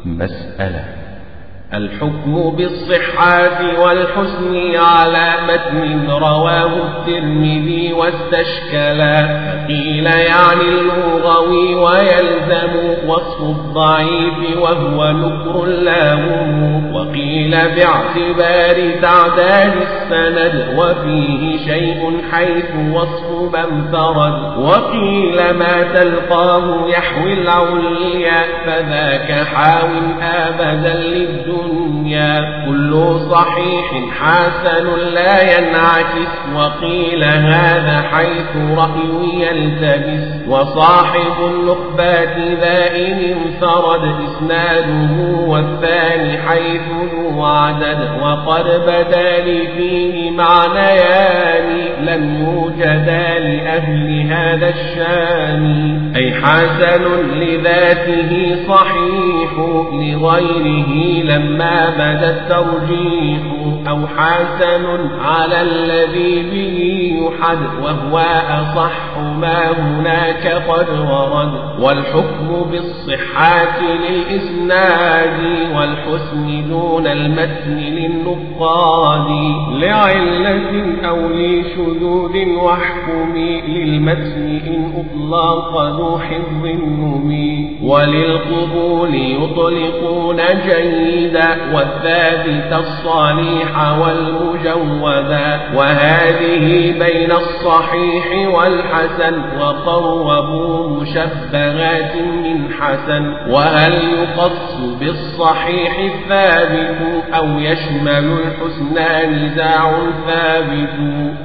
مسألة الحكم بالصحة والحسن على متن رواه الترمذي واستشكلا فقيل يعني اللغوي ويلزم وصف الضعيف وهو نكر لاهم وقيل باعتبار تعداد السند وفيه شيء حيث وصف من فرد وقيل ما تلقاه يحوي العليا فذاك حاو أبدا للدنيا الدنيا كل صحيح حسن لا ينعكس وقيل هذا حيث رأي يلتبس وصاحب النخبات ذا إن انفرد إسناده والثاني حيث ذو عدد وقد بدا لي فيه معنيان لم يوجدا لأهل هذا الشان أي حسن لذاته صحيح لغيره لم لما بدا الترجيح أو حسن على الذي به يحد وهو أصح ما هناك قد ورد والحكم بالصحة للإسناد والحسن دون المتن للنقاد لعلة أو لشذوذ واحكم للمتن إن أطلق ذو حفظ نمي وللقبول يطلقون جيدا والثابت الصالح والمجودا وهذه بين الصحيح والحسن وقربوا مشبهات من حسن وهل يقص بالصحيح الثابت أو يشمل الحسنى نزاع ثابت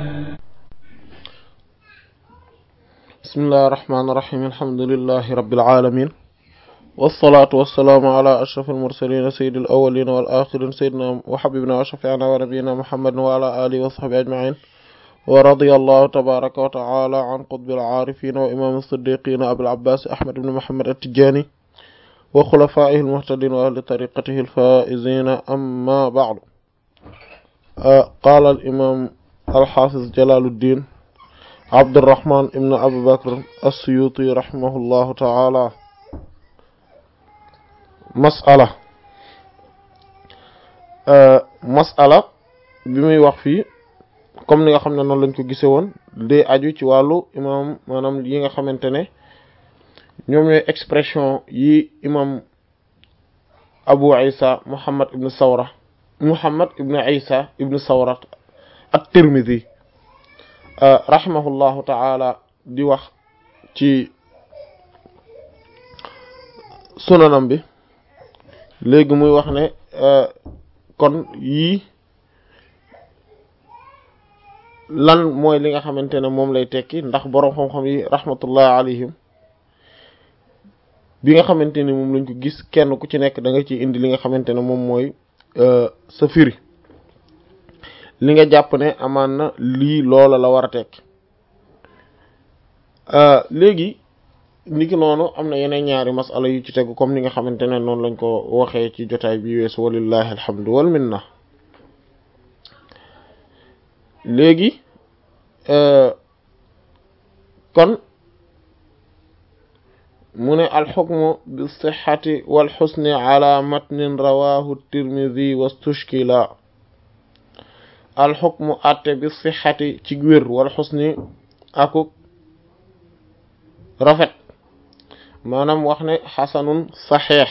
بسم الله الرحمن الرحيم الحمد لله رب العالمين والصلاة والسلام على أشرف المرسلين سيد الأولين والآخرين سيدنا وحبيبنا وشفيعنا ونبينا محمد وعلى آله وصحبه أجمعين ورضي الله تبارك وتعالى عن قطب العارفين وإمام الصديقين أبي العباس أحمد بن محمد التجاني وخلفائه المهتدين وأهل طريقته الفائزين أما بعد آه قال الإمام الحافظ جلال الدين عبد الرحمن بن أبي بكر السيوطي رحمه الله تعالى masala masala bi muy wax fii comme ni nga xam ne noonu lañ ko gise woon day aju ci wàllu imam maanaam yi nga xamante ne ñoom ñooy expression yi imam abu isa muhammad ibn sawra muhammad ibn isa ibn sawra at-tirmidhi rahimahullahu taala di wax ci sunanam bi léegi muy wax ne kon yii lan mooy li nga xamante ne moom lay tekki ndax boroom xam-xam yi rahmatullah alayhim bi nga xamante ne moom lañ ko gis kenn ku ci nekk da nga ciy indi li nga xamante ne moom mooy sa firi li nga jàpp ne amaan na lii loola la war a tekki léegi niki noonu am na yeneen ñaari masala yu ci tegu comme ni nga xamante ne noonu lañ ko waxee ci jotaay bi weesu walillahi alhamdu wal minna léegi kon mu ne alxukmu bi sixati wal xusni ala matnin rawahu tirmidi wastushkila alxukmu atte bi sixati ci wér wal xusni akuk rafet maanaam wax ne xasanun saxeex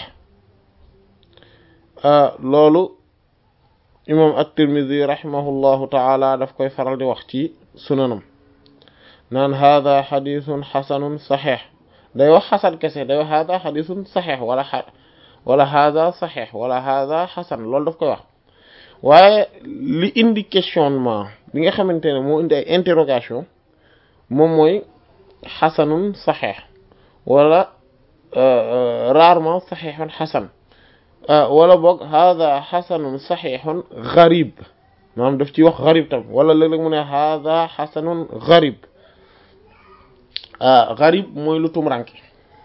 loolu imam at-Tirmidhi rahimahullahu taala daf koy faral di wax ci sunanam naan hada xadisun xasanun saxeex day wax xasan kese day wax hada xadisun saxeex wala xa wala hada saxeex wala hada xasan loolu daf koy wax waaye li indi questionnement bi nga xamante ne moo indi ay interrogation moom mooy xasanun saxeex wala rarement saxiixun xasan wala boog hada xasanun saxiixun garib maanaam daf ci wax garib tam wala léeg-léeg mu ne hada xasanun garib garib mooy lu tumranke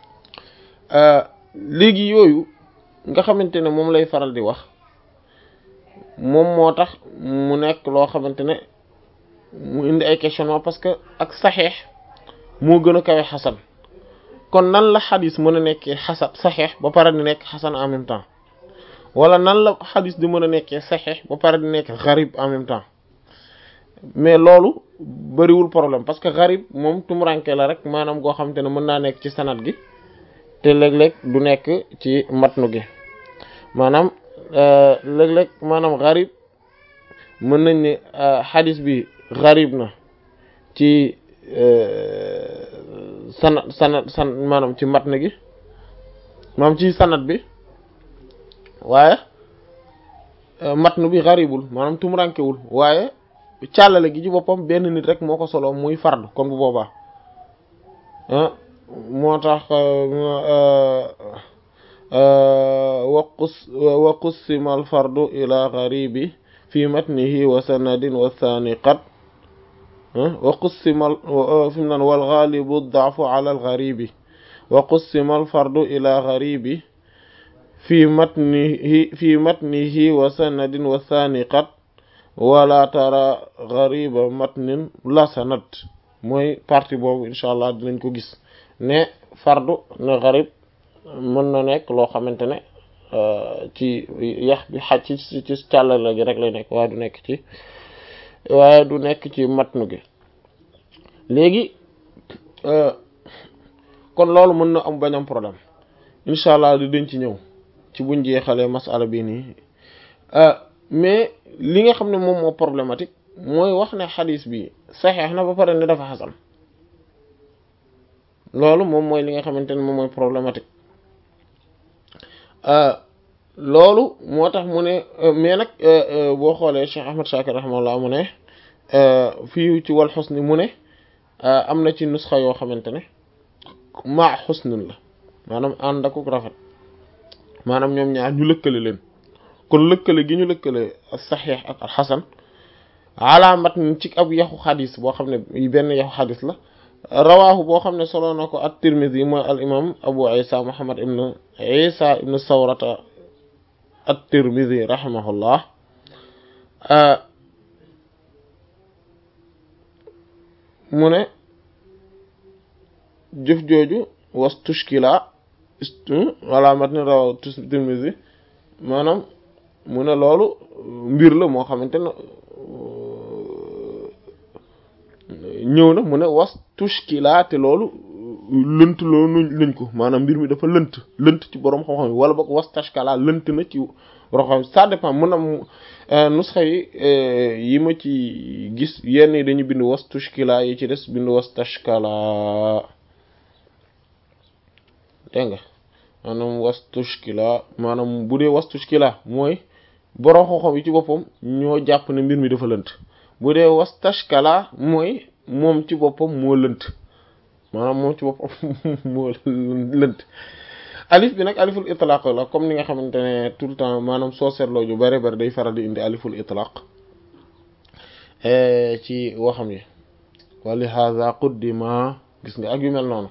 léegi yooyu nga xamante ne moom lay faral di wax moom moo tax mu nekk loo xamante ne mu indi ay questionnement parce que ak saxeex moo gën a kawe xasan kon nan la xadis mën a nekkee xasan saxeex ba pare di nekk xasan en même temps wala nan la xadis di mën a nekkee saxiix ba pare di nekk xarib en même temps mais loolu bariwul problème parce que xarib moom tumuranke la rek maanaam goo xamante ne mën naa nekk ci sanad gi te léeg-léeg du nekk ci matnu gi maanaam léeg-léeg maanaam xarib mën nañ ne xadis bi xarib na ci sanad sanad san maanaam ci matn gi maanaam ci sanad bi waaye matn bi xaribul maanaam tumurankewul waaye càllale gi ci boppam benn nit rek moo ko solo muy fardu kon bu boobaa moo tax waqus wa qussima al fardu ila xaribi fi matnihi wa sanadin wa thani qad wa qussima fi mu naan wal ghalibu daafu ala al gharibi wa qussima al fardu ila gharibi fi matnihi fi matnihi wa sanadin wa thani qad wala tara ghariba matnin la sanad mooy partie boobu incha allah dinañ ko gis ne fardu ne gharib mën na nekk loo xamante ne ci yax bi xaj ci ci càllala gi rek lay nekk waaye du nekk ci waaye du nekk ci matnu gi léegi kon loolu mën na am bañ am problème incha allah di dañ ci ñëw ci buñ jeexalee masala bi nii mais li nga xam ne moom moo problématique mooy wax ne xadis bi saxeex na ba pare ne dafa xasan loolu moom mooy li nga xamante ne moom mooy problématique loolu moo tax mu ne mais nag boo xoolee Cheikh Ahmad Shakir rahimahullah mu ne fii ci wal xusni mu ne am na ci nusxa yoo xamante ne maa xusnin la maanaam ànd ak rafet maanaam ñoom ñaar ñu lëkkale leen kon lëkkale gi ñu lëkkale saxiix ak al xasan alaamat ci ab yaxu xadis boo xam ne benn yaxu xadis la rawaahu boo xam ne solo na ko at-Tirmidhi mooy al imam Abu Isa Muhammad ibn Isa ibn Sawrata at-Tirmidhi rahimahullah mu ne jëf jooju was tushkila wala mat ni rawaw Tirmidhi maanaam mu ne loolu mbir la moo xamante ne ñëw na mu ne was tushkila te loolu lënt loolu lañ ko maanaam mbir mi dafa lënt lënt ci borom xam-xam yi wala boog was tashkala lënt na ci borom xam ça dépend mun am nusxa yi yi ma ci gis yenn yi dañu bind was tushkila yi ci des bind was tashkala dégg nga maanaam was tushkila maanaam bu dee was tushkila mooy borom xam-xam yi ci boppam ñoo jàpp ne mbir mi dafa lënt bu dee was tashkala mooy moom ci boppam moo lënt maanaam moom ci boppam moo lënt alif bi nag aliful itlaq la comme ni nga xamante ne tout le temps maanaam soo seetloo ju bari bari day faral di indi aliful itlaq ci waxam yi wa li hadha quddima gis nga ak yu mel noonu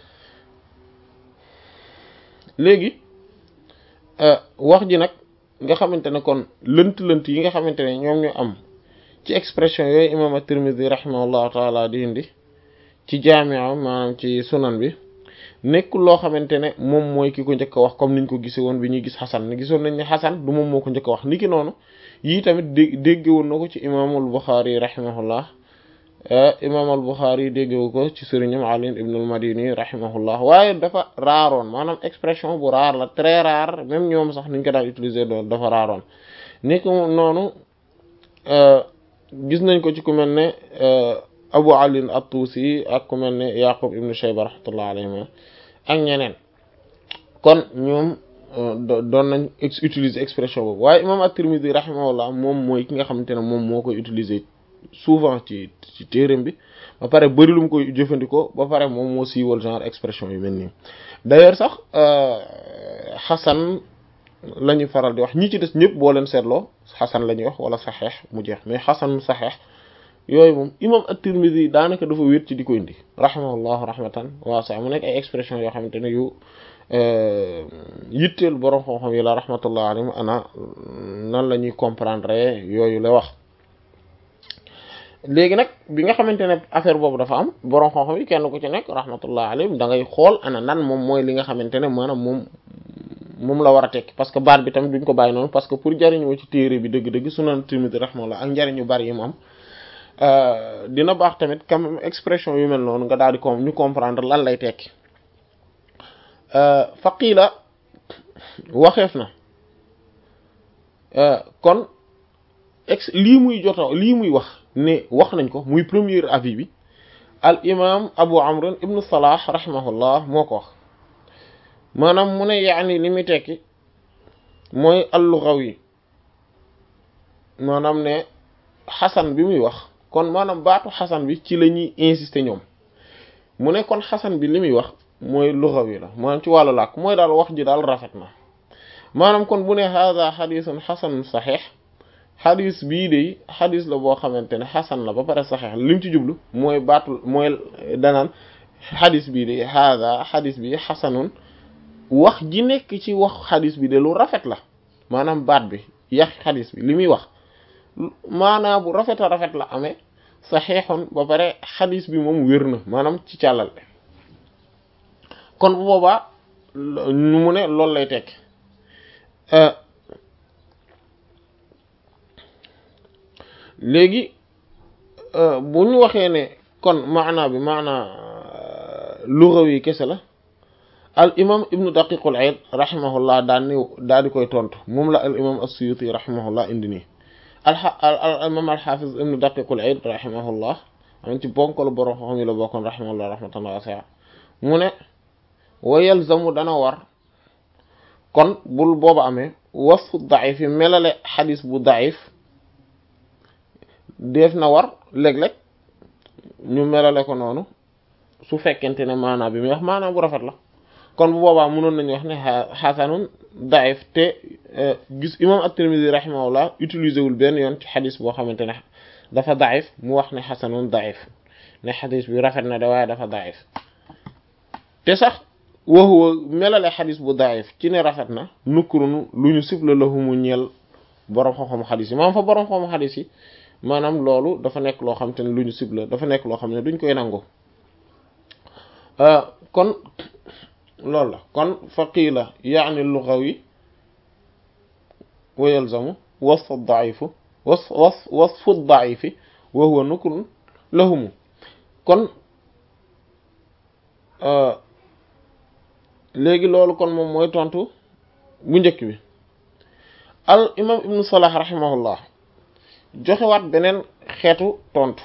léegi wax ji nag nga xamante ne kon lënt-lënt yi nga xamante ne ñoom ñu am ci expression yooyu imam at-Tirmidhi rahimahullahu taala di indi ci jaamia maanaam ci sunan bi nekkul loo xamante ne moom mooy ki ko njëkk a wax comme niñ ko gisee woon bi ñuy gis xasan ne gisoon nañ ne xasan du moom moo ko njëkk a wax niki noonu yii tamit dé dégge woon na ko ci imaamul Buxaari rahimahullah imaam al Buxaari déggewu ko ci sëriñam Ali ibn al Madini rahimahullah waaye dafa raaroon maanaam expression bu raar la très rare même ñoom sax niñ ko daan utiliser doon dafa raaroon ni ko noonu gis nañ ko ci ku mel ne Abu Ali at-Tusi ak ku mel ne Yaqub ibn Shayba rahmatullah alayhi ak ñeneen kon ñoom doon nañ utiliser expression boobu waaye imam at-Tirmidhi rahimahullah moom mooy ki nga xamante ne moom moo koy utiliser souvent ci ci téereem bi ba pare bëri lu mu koy jëfandikoo ba pare moom moo siiwal genre expression yu mel nii d'ailleurs sax xasan la ñuy faral di wax ñi ci des ñëpp boo leen seetloo xasan la ñuy wax wala saxeex mu jeex mais xasan saxeex yooyu moom imam at-Tirmidhi daanaka dafa wéet ci di ko indi rahimahullah rahmatan waasi'a mu nekk ay expression yoo xamante ne yu yitteel borom xam-xam yi la rahmatullah alayhim ana nan la ñuy comprendre yooyu la wax léegi nag bi nga xamante ne affaire boobu dafa am borom xam-xam yi kenn ku ci nekk rahmatullah alayhim da ngay xool ana nan moom mooy li nga xamante ne maanaam moom moom la war a tekki parce que baat bi tamit duñ ko bàyyi noonu parce que pour jariñoo ci téere bi dëgg-dëgg Sunan Tirmidhi rahimahullah ak njariñ yu bari yi mu am dina baax tamit quand même expression yu mel noonu nga daal di ko ñu comprendre lan lay tekki faqiila waxeef na kon ex lii muy joto lii muy wax ne wax nañ ko muy premier avis bi al imam abu amr ibnu salah rahimahullah moo ko wax maanaam mu ne yaani li muy tekki mooy al-lughawi maanaam ne xasan bi muy wax kon maanaam baatu xasan bi ci la ñuy insister ñoom mu ne kon xasan bi li muy wax mooy lughawi la maanaam ci wàllu làkk mooy daal wax ji daal rafet na maanaam kon bu ne hada xadisun xasanun saxiix xadis bii de xadis la boo xamante ne xasan la ba pare saxiix li mu ci jublu mooy baatu mooy danaan xadis bii de hada xadis bi xasanun wax ji nekk ci wax xadis bi de lu rafet la maanaam baat bi yax xadis bi li muy wax maanaa bu rafet a rafet la amee saxiixun ba pare xadis bi moom wér na maanaam ci càllal kon bu boobaa ñu mu ne loolu lay tekk léegi bu ñu waxee ne kon maanaa bi maanaa lugawi kese la al imam ibnu daqiqul aid rahimahullah daan ni daal di koy tontu moom la al imam as-suyuti rahimahullah indi nii al imam al hafiz ibnu daqiqul aid rahimahullah am ci bonkalu borom xam yi la bokkoon rahimahullah rahmatan wasi'a mu ne wa yalzamu dana war kon bul booba amee wasfu daif yi melale xadis bu daif def na war léeg-léeg ñu melale ko noonu su fekkente ne maanaam bi muy wax maanaam bu rafet la kon bu boobaa mënoon nañu wax ne xasanun daif te gis imam at-Tirmidhi rahimahullah utilisé wul benn yoon ci xadis boo xamante ne dafa daif mu wax ne xasanun daif ne xadis bi rafet na de waaye dafa daif te sax waxuwa melale xadis bu daif ci ne rafet na nukkurunu lu ñu sibla lahumu ñeel boroom xam-xam xadis yi maanaam fa boroom xam-xam xadis yi maanaam loolu dafa nekk loo xam te ne lu ñu sibla dafa nekk loo xam ne duñ koy nangu kon loolu la kon fa qiila yaani lugawi wa yalzamu wasfu daifu was was wasfu daifi wa huwa nukrun lahumu kon léegi loolu kon moom mooy tontu bu njëkk bi al imam ibnu salah rahimahullah joxewaat beneen xeetu tontu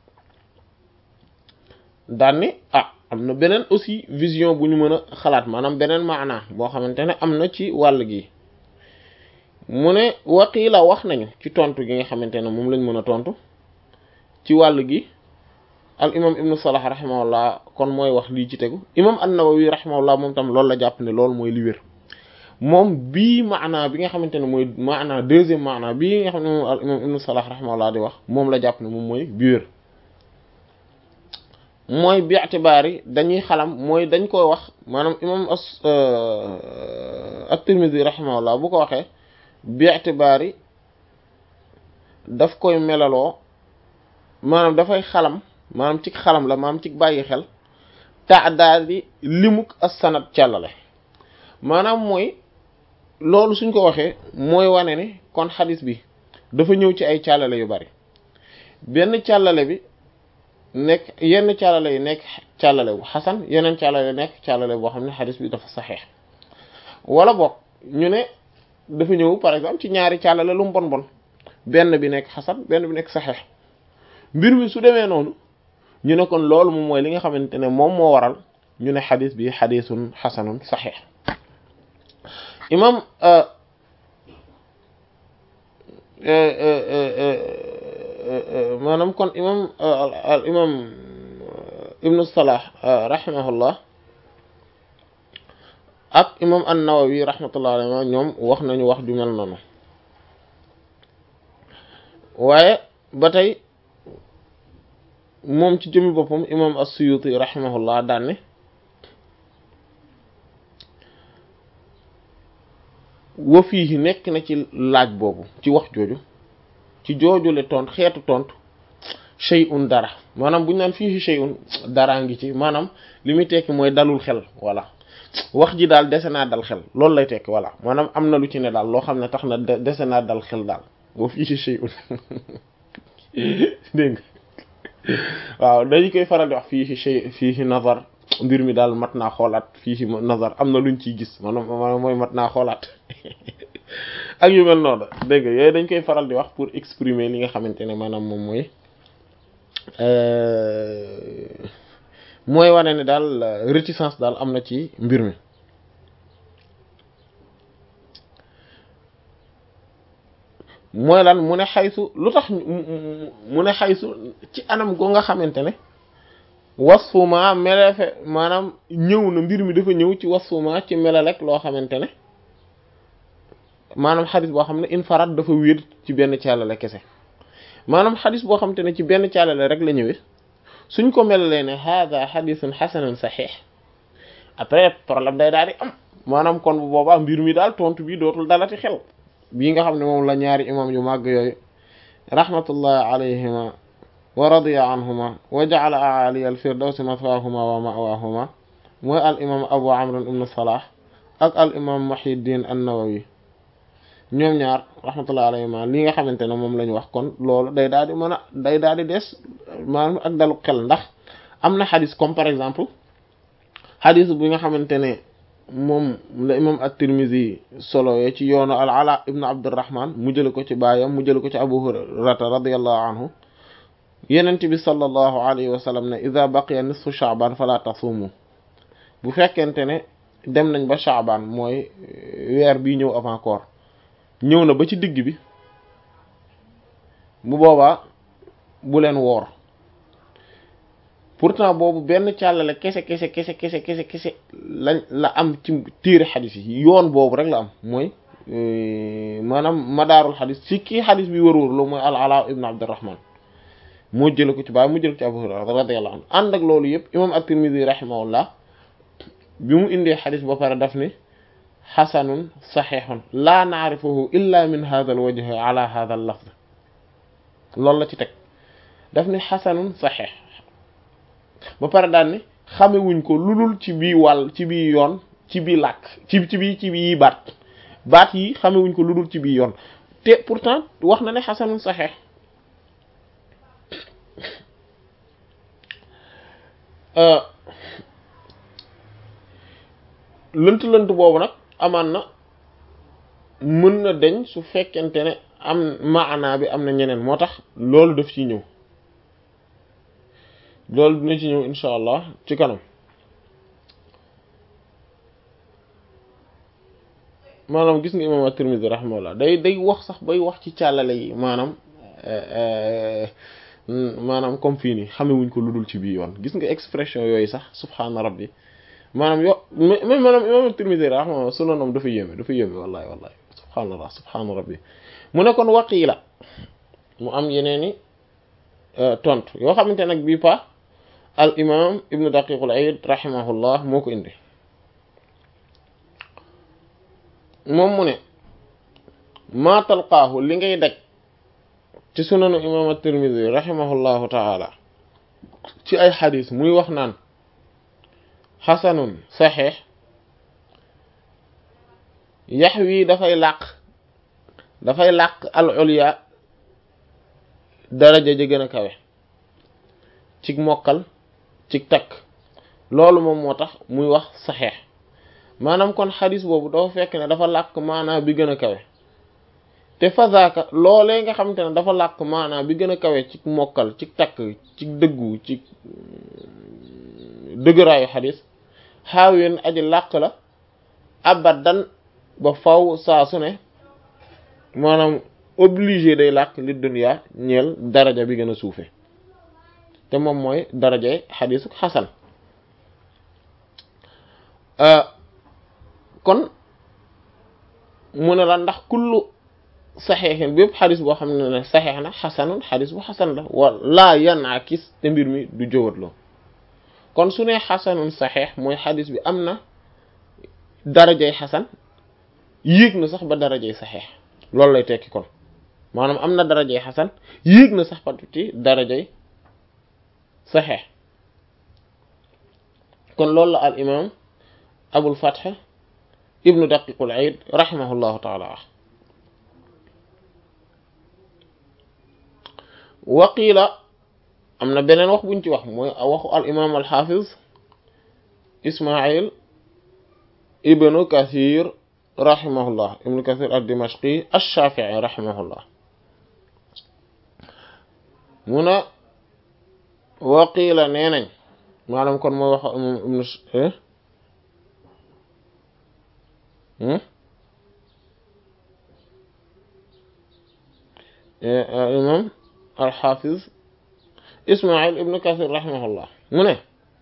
daan ni ah am na beneen aussi vision bu ñu mën a xalaat maanaam beneen maanaa boo xamante ne am na ci wàll gi mu ne waqiila wax nañu ci tontu gi nga xamante ne moom lañ mën a tontu ci wàll gi al imam ibnu salah rahimahullah kon mooy wax lii ci tegu imam an-Nawawi rahimahullah moom tam loolu la jàpp ne loolu mooy li wér moom bii maanaa bi nga xamante ne mooy maanaa deuxième maanaa bii nga xam ne moom al imam ibnu salah rahimahullah di wax moom la jàpp ne moom mooy bi wér mooy bi itibaari dañuy xalam mooy dañ koy wax maanaam imam as at-Tirmidhi rahimahullah bu ko waxee bi itibaari daf koy melaloo maanaam dafay xalam maanaam ci xalam la maanaam ci bàyyi xel ta daal di limuk as-sanad càllale maanaam mooy loolu suñ ko waxee mooy wane ne kon xadis bi dafa ñëw ci ay càllale yu bari benn càllale bi nekk yenn càllale yi nekk càllale bu xasan yeneen càllale nekk càllale boo xam ne xadis bi dafa saxeex wala boog ñu ne dafa ñëw par exemple ci ñaari càllale lu mu bon bon benn bi nekk xasan benn bi nekk saxeex mbir mi su demee noonu ñu ne kon loolu moom mooy li nga xamante ne moom moo waral ñu ne xadis bi xadisun xasanun saxeex imam maanaam kon imam al imam ibnu salah rahimahullah ak imam an-Nawawi rahmatullah alayhi ñoom wax nañu wax ju mel noonu waaye ba tey moom ci jëmmi boppam imam as-Suyuti rahimahullah daan ne wa fii nekk na ci laaj boobu ci wax jooju ci joojule tont xeetu tontu shay'un dara maanaam bu ñu naan fii shay'un dara ngi ci maanaam li muy tekki mooy dalul xel voilà wax ji daal dese naa dal xel loolu lay tekki voilà maanaam am na lu ci ne daal loo xam ne tax na dese naa dal xel daal boo fii ci shay'un dégg nga waaw dañu koy faral di wax fii ci shay fii ci nazar mbir mi daal mat naa xoolaat fii ci nazar am na luñ ciy gis maanaam maanaam mooy mat naa xoolaat ak yu mel noonu dégg nga yooyu dañ koy faral di wax pour exprimer li nga xamante ne maanaam moom mooy mooy wane ne daal réticence daal am na ci mbir mi mooy lan mu ne xaysu lu tax mu ne xaysu ci anam go nga xamante ne wasfuma melefe maanaam ñëw na mbir mi dafa ñëw ci wasfuma ci melelek loo xamante ne maanaam xadis boo xam ne infarat dafa wér ci benn caalale kese maanaam xadis boo xamante ne ci benn caalale rek la ñëwee suñ ko melalee ne hada xadisun xasanun saxiix après problème day daal di am maanaam kon bu boobaa mbir mi daal tontu bi dootul dalati xel bii nga xam ne moom la ñaari imam yu màgg yooyu rahmatullah alayhima wa radiya anhuma wa ja'ala a'ali al-firdawsi mathwaahuma wa ma'waahuma mooy al imam abu amr ibn salah ak al imam muhyiddin an-nawawi ñoom ñaar rahmatullah alayhima li nga xamante ne moom la ñu wax kon loolu day daal di mën a day daal di des maanaam ak dalu xel ndax am na xadis comme par exemple xadis bi nga xamante ne moom la imam at-Tirmidhi solo ye ci yoonu al ala ibn abdurrahman mu jële ko ci baayam mu jële ko ci abu hurayrata radiyallahu anhu yenent bi sallallahu alayhi wa sallam ne ida baqiya nisfu sha'ban fala tasumu bu fekkente ne dem nañ ba sha'ban mooy weer bii ñëw avant koor ñëw na ba ci digg bi bu boobaa bu leen woor pourtant boobu benn càllale kese kese kese kese kese kese lañ la am ci téere xadis yi yoon boobu rek la am mooy maanaam madaarul xadis ci kii xadis bi wër-wër loo mooy al ala ibn abdurrahman moo jële ko ci baay mu jële ko ci abu hurayra radiyallahu anhu ànd ak loolu yëpp imam at-tirmidhi rahimahullah bi mu indee xadis ba pare daf ni xasanun saxiixun laa naarifuhu illa min hadha al wajh ala hadha al lafz loolu la ci teg daf ni xasanun saxiix ba pare daal ni xamewuñ ko lulul ci bii wàll ci bii yoon ci bii làkk ci ci bii ci bii baat baat yi xamewuñ ko lulul ci bii yoon te pourtant wax na ne xasanun saxiix lënt lënt boobu nag amaan na mën na deñ su fekkente ne am maanaa bi am na ñeneen moo tax loolu daf ci ñëw loolu dina ci ñëw insha allah ci kanam maanaam gis nga imam at-Tirmidhi rahimahullah day day wax sax bay wax ci càllale yi maanaam maanaam comme fii nii xamewuñ ko lu dul ci bii yoon gis nga expression yooyu sax subhaana rabbi maanaam yo même maanaam imam at-Tirmidhi rahimahullah sunanam dafa yéeme dafa yéeme wallahi wallahi subhaanallah subhaana rabbi mu ne kon waqiila mu am yeneeni tontu yoo xamante nag bii pa al imam ibnu daqiqul aid rahimahullah moo ko indi moom mu ne maa talqaahu li ngay daj ci sunanu imam at-Tirmidhi rahimahullahu taala ci ay xadis muy wax naan xasanun saxiix yax wii dafay làq dafay làq al ulya daraja ja gën a kawe cig mokkal cig takk loolu moom moo tax muy wax saxeex maanaam kon xadis boobu dafa fekk ne dafa làq maanaa bi gën a kawe te fazaaka loolee nga xamante ne dafa làq maanaa bi gën a kawe cig mokkal cig takk cig dëggu cig dëgëraayu xadis xaaween aji làq la abadan ba faw saa su ne maanaam obligé day làq li dunya ñeel daraja bi gën a suufe te moom mooy darajay xadisu xasan kon mu ne la ndax kullu saxeexin bépp xadis boo xam ne ne saxeex na xasanun xadis bu xasan la wala yanakis te mbir mi du jëwatloo kon su ne xasanun saxeex mooy xadis bi am na darajay xasan yéeg na sax ba darajay saxeex loolu lay tekki kon maanaam am na darajay xasan yéeg na sax ba ci darajay saxeex kon loolu la al imam abul fath ibnu daqiqul aid rahimahullahu taala waqiila am na beneen wax buñ ci wax mooy waxu al imam al hafiz ismail ibnu kathir rahimahullah ibnu kathir ad dimashqi ash-shafi'i rahimahullah mu ne waqiila nee nañ maanaam kon mooy waxu imam ibnu imam alxafiz ismail ibnu kathir rahimahullah mu ne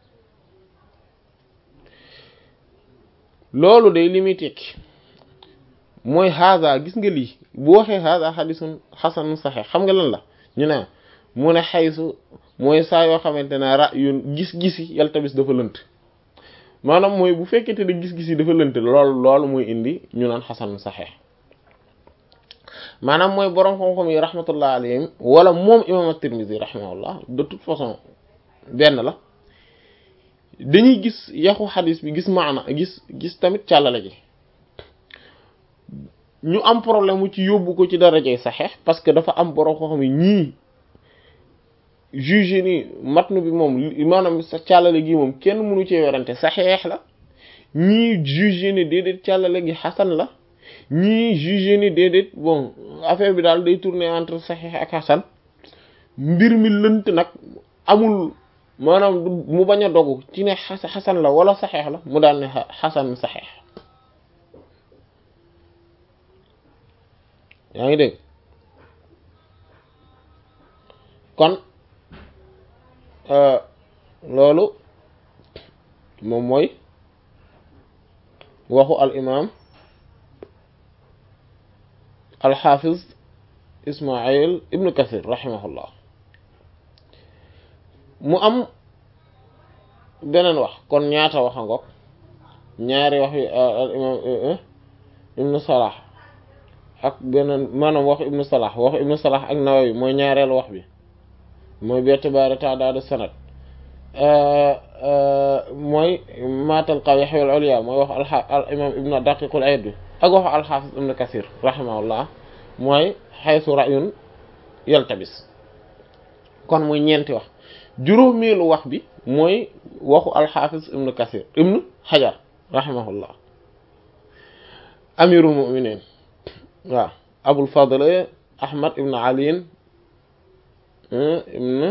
loolu day li muy tekki mooy haada gis nga lii bu waxee haada xadisun xasanun saxex xam nga lan la ñu ne mu ne xaysu mooy saa yoo xamante ne ra yun gis-gisi yaltabis dafa lënt maanaam mooy bu fekkente ne gis-gis yi dafa lënt lool loolu mooy indi ñu naan xasanun saxex maanaam mooy borom xam-xam yi rahmatullah alayhim wala moom imam at-Tirmidhi rahimahullah de toute façon benn la dañuy gis yaxu xadis bi gis maana gis gis tamit càllale ji ñu am problème mu ci yóbbu ko ci darajay saxeex parce que dafa am borom xam-xam yi ñii juge ni matnu bi moom maanaam sa càllale gi moom kenn mënu cee werante saxeex la ñii juge ni déedéet càllale gi xasan la ñii juge ni déedéet bon affaire bi daal day tourner entre saxiix ak xasan mbir mi lënt nag amul maanaam mu bañ a dogu ci ne xasan la wala saxiix la mu daal ne xasan saxiix yaa ngi dégg kon loolu moom mooy waxu al imam alxafiz ismail ibnu kathir rahimahullah mu am beneen wax kon ñaata wax a ngoog ñaari wax yi al imam ibnu salah ak beneen maanaam waxu ibnu salah waxu ibnu salah ak nawawi mooy ñaareelu wax bi mooy betibaari taadaadu sanad mooy maatal qaw yaxwal ulya mooy wax al imam ibnu daqiqul aid bi ak waxu alxaafis ibnu kasir rahimahullah mooy xaysu rayun yaltabis kon muy ñeenti wax juróomeelu wax bi mooy waxu alxaafis ibnu kasir ibnu xajar rahimahullah amirul muminin waaw abul fadl ahmad ibnu aliin ibnu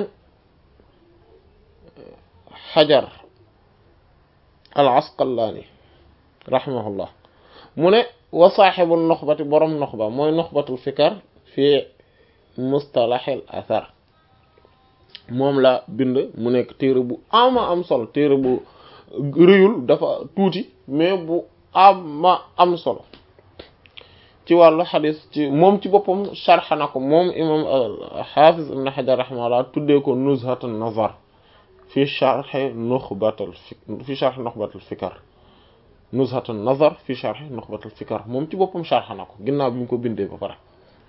xajar al asqalaani rahimahullah mu ne wa saaxibu noxbati borom noxba mooy noxbatul fikar fi mustalaxil athar moom la bind mu nekk téere bu ama am solo téere bu rëyul dafa tuuti mais bu ama am solo ci wàllu xadis ci moom ci boppam sharxa na ko moom imam xaafis ibn xajar rahimahullah tuddee ko nuzhatun nazar fi sharxi nuxbatul fi sharxi nuxbatul fikar nuzhatun nazar fi sharxi nuxbatul fikar moom ci boppam sharxa na ko ginnaaw bi mu ko bindee ba pare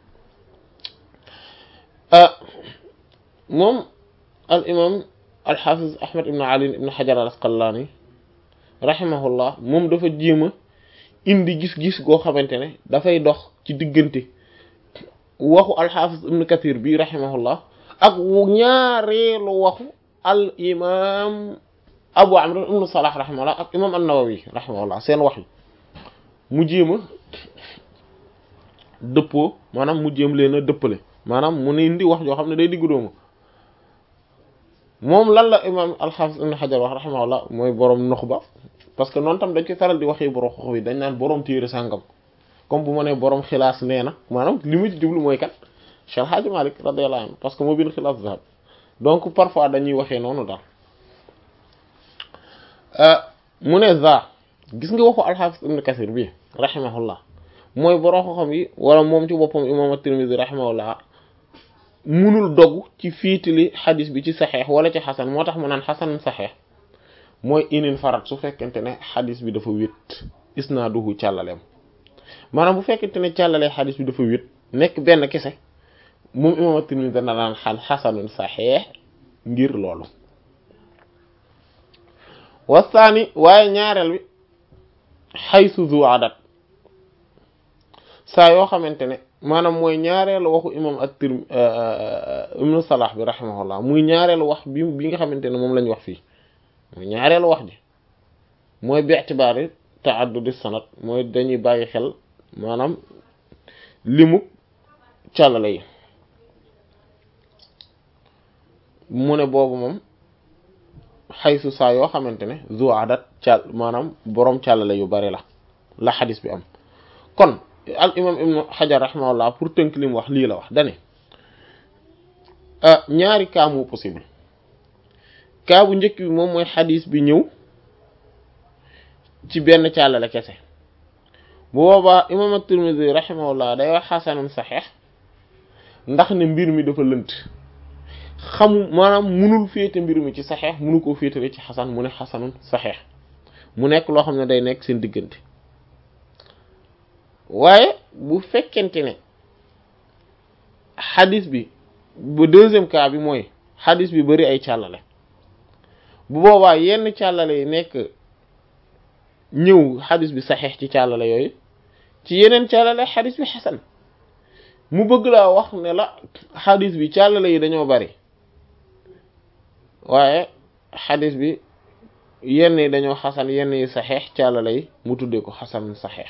moom al imam al xaafis ahmad ibn ali ibn xajar al asqalaani rahimahullah moom dafa jéem a indi gis-gis goo xamante ne dafay dox ci diggante waxu alxaafis ibn kathir bi rahimahullah ak ñaareelu waxu al imam abu amr ibn salah rahimahullah ak imam an-nawawi rahimahullah seen wax yi mu jéem a dëppoo maanaam mu jéem leen a dëppale maanaam mu ne indi wax joo xam ne day diggu doomu moom lan la imam alxaafis ibn xajar wax rahimahullah mooy borom nuxba parce que noonu tam dañ koy faral di waxee borom xox yi dañ naan borom téere sàngam comme bu ma nee borom xilaas nee na maanaam li mu ci jublu mooy kat Cheikh Hadji Malick radiyallahu anhu parce que moo bind xilaas zahab donc parfois dañuy waxee noonu daal mu ne za gis nga waxu alxaafis ibn kasir bi rahimahullah mooy borom xoxam yi wala moom ci boppam imam at-Tirmidhi rahimahullah munul dogg ci fiitili xadis bi ci saxeex wala ci xasan moo tax mu naan xasan saxeex mooy inin farat su fekkente ne xadis bi dafa wét isnaaduhu càllaleem maanaam bu fekkente ne càllalee xadis bi dafa wét nekk benn kese moom imam at-Tirmidhi dana daan xal xasanun saxeex ngir loolu wasaani waaye ñaareel bi xaysu zu adat saa yoo xamante ne maanaam mooy ñaareelu waxu imam at-Tirmidhi ibnu Salah bi rahimahullah muy ñaareelu wax bi bi nga xamante ne moom lañ wax fii muy ñaareelu wax ji mooy bi i'tibaari ta'addudi sanad mooy dañuy bàyyi xel maanaam limu càllale yi mu ne boobu moom xaysu saa yoo xamante ne zu adat càll maanaam boroom càllale yu bari la la xadis bi am kon al imam ibnu xajar rahimahullah pour tënk li mu wax lii la wax dane ñaari cas moo possible cas bu njëkk bi moom mooy xadis bi ñëw ci benn càllale kese bu boobaa imam at-Tirmidhi rahimahullah day wax xasanun saxeex ndax ne mbir mi dafa lënt xamu maanaam munul féete mbir mi ci saxeex munu koo féetale ci xasan mu ne xasanun saxeex mu nekk loo xam ne day nekk seen diggante waaye bu fekkente ne xadis bi bu deuxième cas bi mooy xadis bi bari ay càllale bu boobaa yenn càllale yi nekk ñëw xadis bi saxeex ci càllale yooyu ci yeneen càllale xadis bi xasan mu bëgg laa wax ne la xadis bi càllale yi dañoo bari waaye xadis bi yenn yi dañoo xasan yenn yi saxeex càllale yi mu tuddee ko xasan saxeex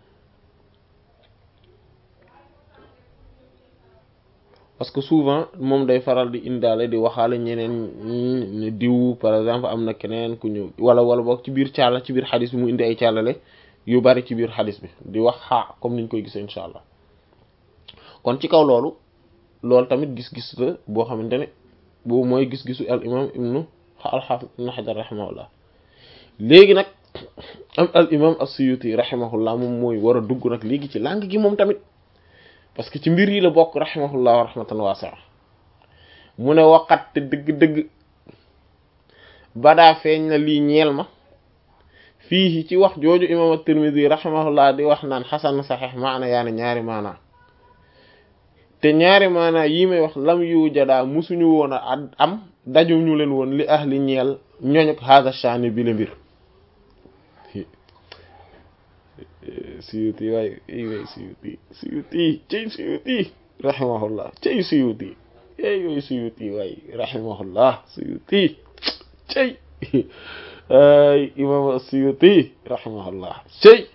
parce que souvent moom day faral di indaale di waxaale ñeneen ne diw par exemple am na keneen ku ñëw wala wala boog ci biir càlla ci biir xadis bi mu indi ay càllale yu bari ci biir xadis bi di wax xaa comme niñ koy gisee incha allah kon ci kaw loolu loolu tamit gis-gis la boo xamante ne boobu mooy gis-gisu al imam ibnu al-Hafiz ibnu Hajar rahimahullah léegi nag am al imam as-Suyuti rahimahullah moom mooy war a dugg nag léegi ci langue gi moom tamit parce que ci mbir yi la bokk rahimahullah wa rahmatan wasi'a mu ne waqat te dëgg-dëgg badaa feeñ na lii ñeel ma fii ci wax jooju imam at-Tirmidhi rahimahullah di wax naan xasan saxiix maana yaani ñaari maana te ñaari maana yi may wax lam yu jadaa musuñu woon a am daju ñu leen woon li ahli ñeel ñoñuk hada shani bi la mbir suyuti waay way suyuti suyuti cey suyuti rahimahullah cey suyuti ey way suyuti waay rahimahullah suyuti cey ay imam suyuti rahimahullah cey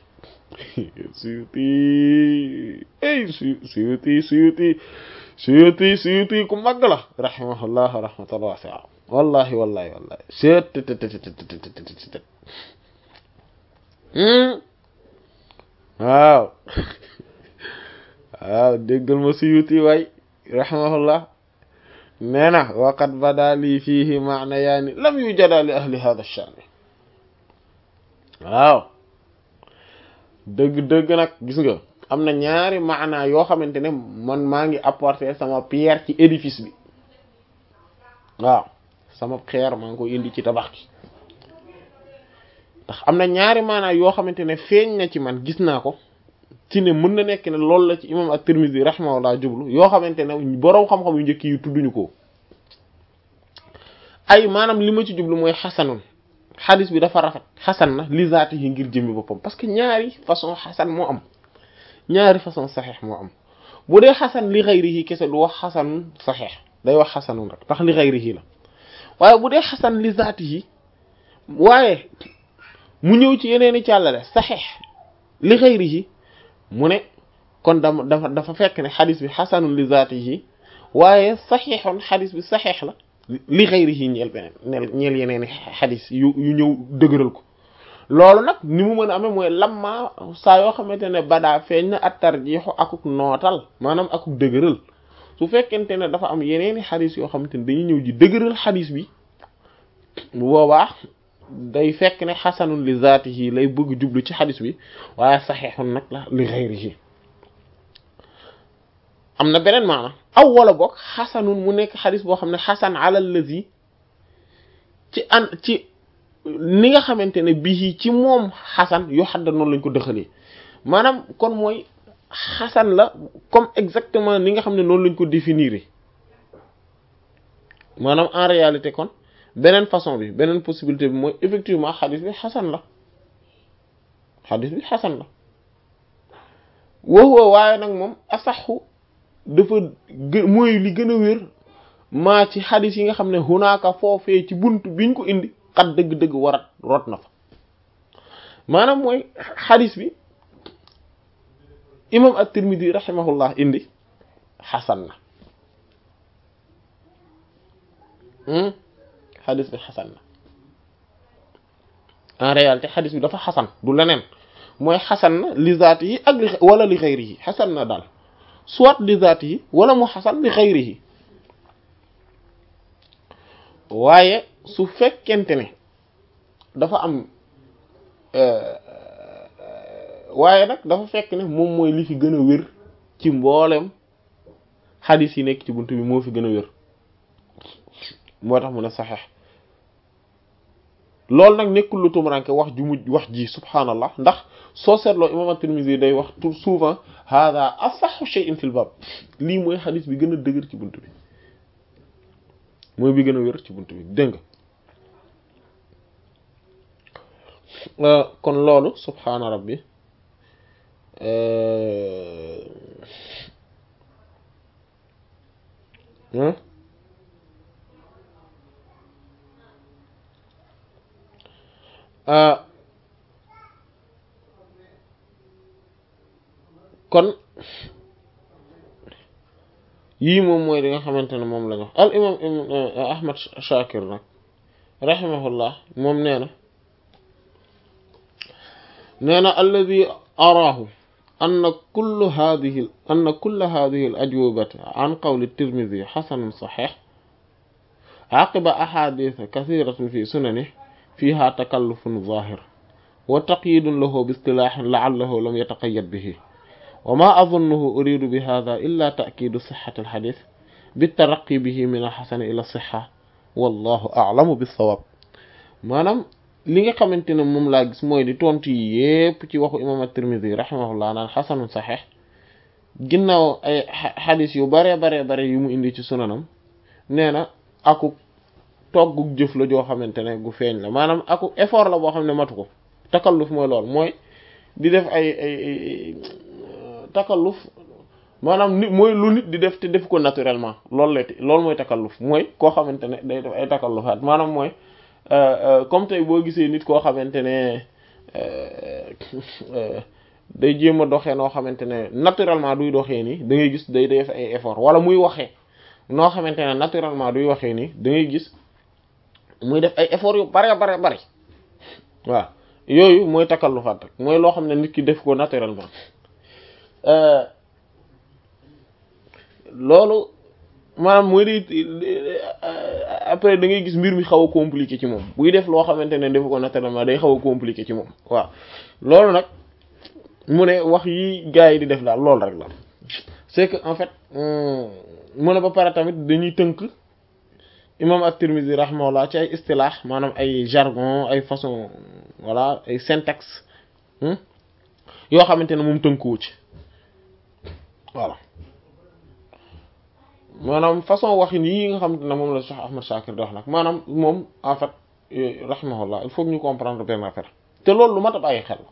suyuti ey suyuti suyuti suyuti suyuti ku màgg la rahimahullah rahmatan wasi'a wallahi wallahi wallahi seet waaw waaw déggal ma suyuti waay rahimahullah nee na waqad bada lii fiihi maana yaani lam yu jada li ahli hada shani waaw dëgg-dëgg nag gis nga am na ñaari maana yoo xamante ne man maa ngi apporter sama pierre ci édifice bi waaw sama xeer maa ngi ko indi ci tabax gi ndax am na ñaari maana yoo xamante ne feeñ na ci man gis naa ko ci ne mën na nekk ne loolu la ci imam at-Tirmidhi rahimahullah jublu yoo xamante ne boroom xam-xam yu njëkk yi tudduñu ko ay maanaam li ma ci jublu mooy xasanun xadis bi dafa rafet xasan na li zaati yi ngir jëmmi boppam parce que ñaari façon xasan moo am ñaari façon saxeex moo am bu dee xasan li xayrihi kese du wax xasan saxeex day wax xasanun rek ndax li xayrihi la waaye bu dee xasan li zaati yi waaye mu ñëw ci yeneeni càllale saxeex li xayrihi mu ne kon dama dafa dafa fekk ne xadis bi xasanun li zaatihi waaye saxiixoon xadis bi saxeex la li xayrihi ñeel beneen neel ñeel yeneen i xadis yu yu ñëw dëgëral ko loolu nag ni mu mën a amee mooy lamma saa yoo xamante ne badaa feeñ na at tarjiixu akuk nootal maanaam akuk dëgëral su fekkente ne dafa am yeneen i xadis yoo xamante ne dañuy ñëw ji dëgëral xadis bi bu boobaa day fekk ne xasanun li zaatihi lay bëgg jublu ci xadis bi waaye saxeexun nag la li xayrihi am na beneen maana aw wala boog xasanun mu nekk xadis boo xam ne xasan ala lazi ci an ci ni nga xamante ne bii ci moom xasan yoo xadda noonu lañ ko dëxalee maanaam kon mooy xasan la comme exactement ni nga xam ne noonu lañ ko définir maanaam en réalité kon beneen façon bi beneen possibilité bi mooy effectivement xadis bi xasan la xadis bi xasan la waxuwa waaye nag moom asaxu dafa gë mooy li gën a wér maa ci xadis yi nga xam ne hunaaka foofee ci bunt biñ ko indi xat dëgg-dëgg warat rot na fa maanaam mooy xadis bi imam at-Tirmidhi rahimahullah indi xasan na xadis bi xasan na en réalité xadis bi dafa xasan du leneen mooy xasan na li zaati yi ak li wala li xayri yi xasan na daal soit li zaati yi wala mu xasan li xayri yi waaye su fekkente ne dafa am waaye nag dafa fekk ne moom mooy li fi gën a wér ci mboolem xadis yi nekk ci bunt bi moo fi gën a wér moo tax mu ne saxeex loolu nag nekkul lu tumuranke wax ju mujj wax ji subhaanallah ndax soo seetloo imam at-Tirmidhi day wax tout souvent hada asaxu shay'in fil bab lii mooy xadis bi gën a dëgër ci bunt bi mooy bi gën a wér ci bunt bi dégg nga kon loolu subhaana rabbi kon yii moom mooy li nga xamante ne moom la ñu wax al imam ahmad shakir nag rahimahullah moom nee na nee na alladi araahu anna kullu hadihi anna kulla hadihi al ajwubati an qawli tirmidi xasanun saxix aqiba ahaditha kathiratin fi sunani fiha takallufun zahir wa taqyidun lahu bi istilahin la'allahu lam yataqayyad bihi وما أظنه أريد بهذا إلا تأكيد صحة الحديث بالترقي به من الحسن إلى الصحة والله أعلم بالصواب maanaam li nga xamante ne moom laa gis mooy di tontu yi yépp ci waxu imam at-Tirmidhi rahimahullah naan xasanun saxeex ginnaaw ay xadis yu bare bare bare yu mu indi ci sunanam nee na aku toggug jëf la joo xamante ne gu feeñ la maanaam aku effort la boo xam ne matu ko takalluf mooy lool mooy di def ay ay takalluf maanaam nit mooy lu nit di def te def ko naturellement loolu la loolu mooy takalluf mooy koo xamante ne day def ay takallufaat maanaam mooy comme tey boo gisee nit koo xamante ne day jéem a doxee noo xamante ne naturellement duy doxee nii da ngay gis day def ay effort wala muy waxee noo xamante ne naturellement duy waxee nii da ngay gis muy def ay effort yu bare bare bare waaw yooyu mooy takallufaat rek mooy loo xam ne nit ki def ko naturellement loolu maanaam mooy day après da ngay gis mbir mi xaw a compliqué ci moom buy def loo xamante ne def ko naturellement day xaw a compliqué ci moom waaw loolu nag mu ne wax yi gars yi di def daal loolu rek la c'est que en fait mu ne ba pare tamit dañuy tënk imam at-Tirmidhi rahimahullah ci ay istilah maanaam ay jargon ay façon voilà ay syntaxe yoo xamante ne moom tënkuwu ci voilà maanaam façon waxin yi nga xamante ne moom la Cheikh Ahmad Shakir di wax nag maanaam moom en fait rahimahullah il faut que ñu comprendre benn affaire te loolu lu mat a bàyyi xel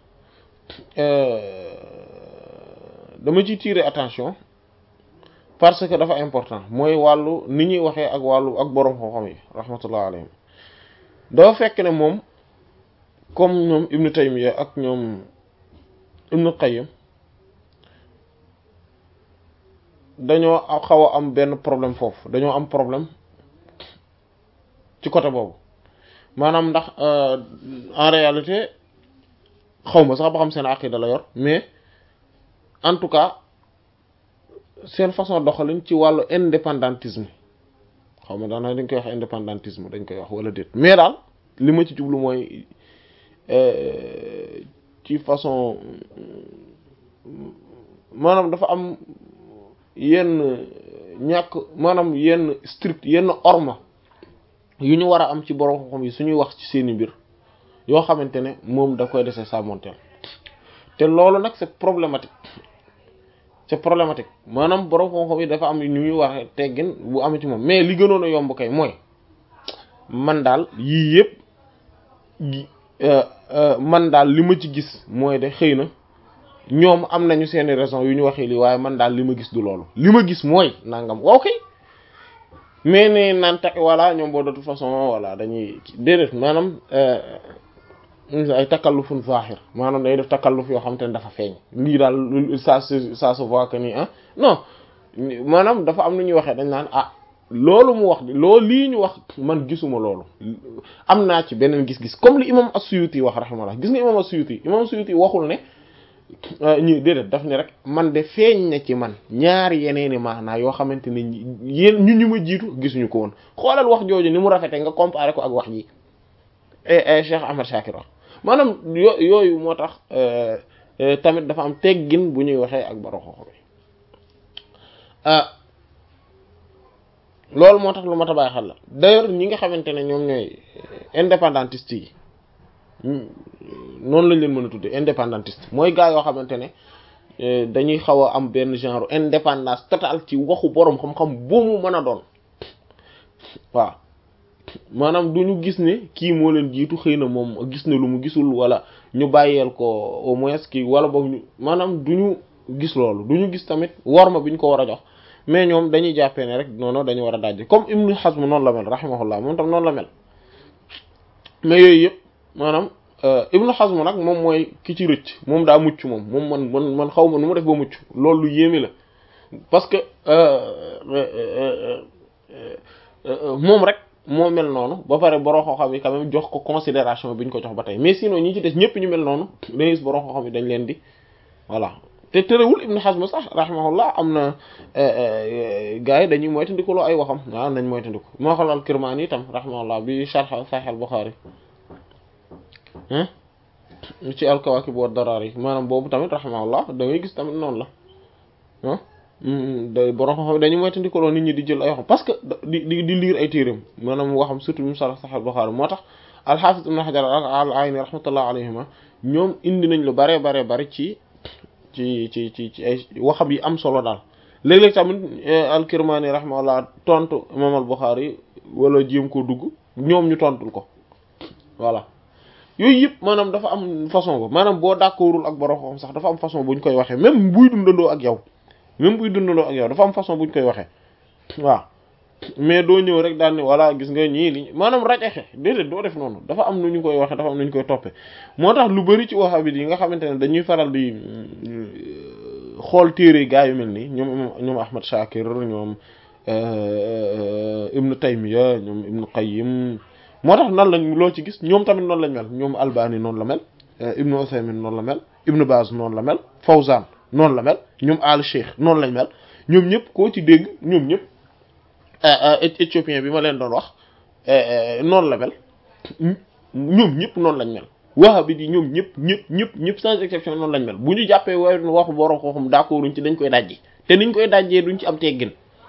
dama ciy tirer attention parce que dafa important mooy wàllu ni ñuy waxee ak wàllu ak borom xam-xam yi rahmatullah alayhim dafa fekk ne moom comme ñoom Ibn Taymiyya ak ñoom Ibn Qayyim dañoo xaw a am benn problème foofu dañoo am problème ci côté boobu maanaam ndax en réalité xaw ma sax ba xam seen aqida la yor mais en tout cas seen façon doxalin ci wàllu indépendantisme xaw ma daanaka dañ koy wax indépendantisme dañ koy wax wala déet mais daal li ma ci jublu mooy ci façon maanaam dafa am yenn ñàkk maanaam yenn strict yenn orma yu ñu war a am ci borom xam-xam yi suñuy wax ci seeni mbir yoo xamante ne moom da koy dese sàmmonteel te loolu nag c'est problématique c'est problématique maanaam borom xam-xam yi dafa am ñu ñuy waxe teggin bu am ci moom mais li gënoon a yomb kay mooy man daal yii yëpp man daal li ma ci gis mooy de xëy na ñoom am nañu seeni raison yu ñu waxee lii waaye man daal li ma gis du loolu li ma gis mooy nangam waaw kay mais ne naan ta voilà ñoom boo de toute façon voilà dañuy déedéet maanaam ay takallufun zahir maanaam day def takalluf yoo xam te ne dafa feeñ lii daal ça se ça se voit que ni ah non maanaam dafa am nu ñuy waxee dañ naan ah loolu mu wax loolu lii ñu wax man gisuma loolu am naa ci beneen gis-gis comme li imam as-Suyuti wax rahimahullah gis nga imam as-Suyuti imam as-Suyuti waxul ne ñi déedéet daf ne rek man de feeñ na ci man ñaari yeneeni maanaa yoo xamante ne yéen ñu ñu ma jiitu gisuñu ko woon xoolal wax jooju ni mu rafete nga comparé ko ak wax ji Cheikh Ahmad Shakir wax maanaam yo yooyu moo tax tamit dafa am teggin bu ñuy waxee ak baro xoox bi loolu moo tax lu ma tabaay xel la d'ailleurs ñi nga xamante ne ñoom ñooy indépendantiste yi noonu lañ leen mën a tuddee indépendantiste mooy gaa yoo xamante ne dañuy xaw a am benn genre indépendance totale ci waxu boroom xam-xam bu mu mën a doon waaw maanaam du ñu gis ne kii moo leen jiitu xëy na moom gis na lu mu gisul wala ñu bàyyeel ko au moins kii wala boog ñu maanaam du ñu gis loolu du ñu gis tamit worma bi ñu ko war a jox mais ñoom dañuy jàppee ne rek noonu dañu war a dajje comme Ibn Hazm noonu la mel rahimahullah moom tam noonu la mel mais yooyu yëpp maanaam Ibn Hazm nag moom mooy ki ci rëcc moom daa mucc moom moom man man man xaw ma nu mu def ba mucc loolu lu yéeme la parce que moom rek moo mel noonu ba pare borom xam-xam yi quand même jox ko considération bi ñu ko jox ba tey mais sinon ñi ci des ñëpp ñu mel noonu dañuy gis borom xam-xam yi dañ leen di voilà te terewul Ibn Hazm sax rahimahullah am na gars yi dañuy moytandikuloo ay waxam waaw nañ moytandiku moo xam al-Kirmani itam rahimahullah bi sharh Sahih al-Bukhari ci al-Kawakib wa Darar yi maanaam boobu tamit rahimahullah da ngay gis tamit noonu la ah day borom xam dañuy moytandikuloo nit ñi di jël ay waxam parce que di di di lire ay téereem maanaam waxam surtout mu sharh Sahih al-Bukhari moo tax al-Hafiz Ibn Hajar al-Ayni rahmatullah alayhima ñoom indi nañ lu bare bare bari ci ci ci ci ci ay waxam yi am solo daal léeg-léeg tamit al-Kirmani rahimahullah tontu imam al-Bukhari wala jéem ko dugg ñoom ñu tontul ko voilà yooyu yëpp maanaam dafa am façon ba maanaam boo d'accordul ak borom xam sax dafa am façon bu ñu koy waxee même buy dundandoo ak yow même buy dundandoo ak yow dafa am façon bu ñu koy waxee waaw mais doo ñëw rek daal ni voilà gis nga ñii li maanaam rajaxe déedéet doo def noonu dafa am nu ñu koy waxee dafa am nu ñu koy toppee moo tax lu bari ci wahhabite yi nga xamante ne dañuy faral di xool téere gaa yu mel nii ñoom ñoom Ahmad Shakir ñoom Ibn Taymiya ñoom Ibn Qayyim moo tax nan lañ loo ci gis ñoom tamit noonu lañ mel ñoom Albani noonu la mel Ibn Uthaymin noonu la mel Ibn Baz noonu la mel Fawzan noonu la mel ñoom Al Cheikh noonu lañ mel ñoom ñëpp koo ci dégg ñoom ñëpp éthiopien bi ma leen doon wax noonu la mel ñoom ñëpp noonu lañ mel wahhabite yi ñoom ñëpp ñëpp ñëpp ñëpp sans exception noonu lañ mel bu ñu jàppee way waxu borom xooxum d'accord duñ ci dañ koy dajji te niñ koy dajjee duñ ci am teggin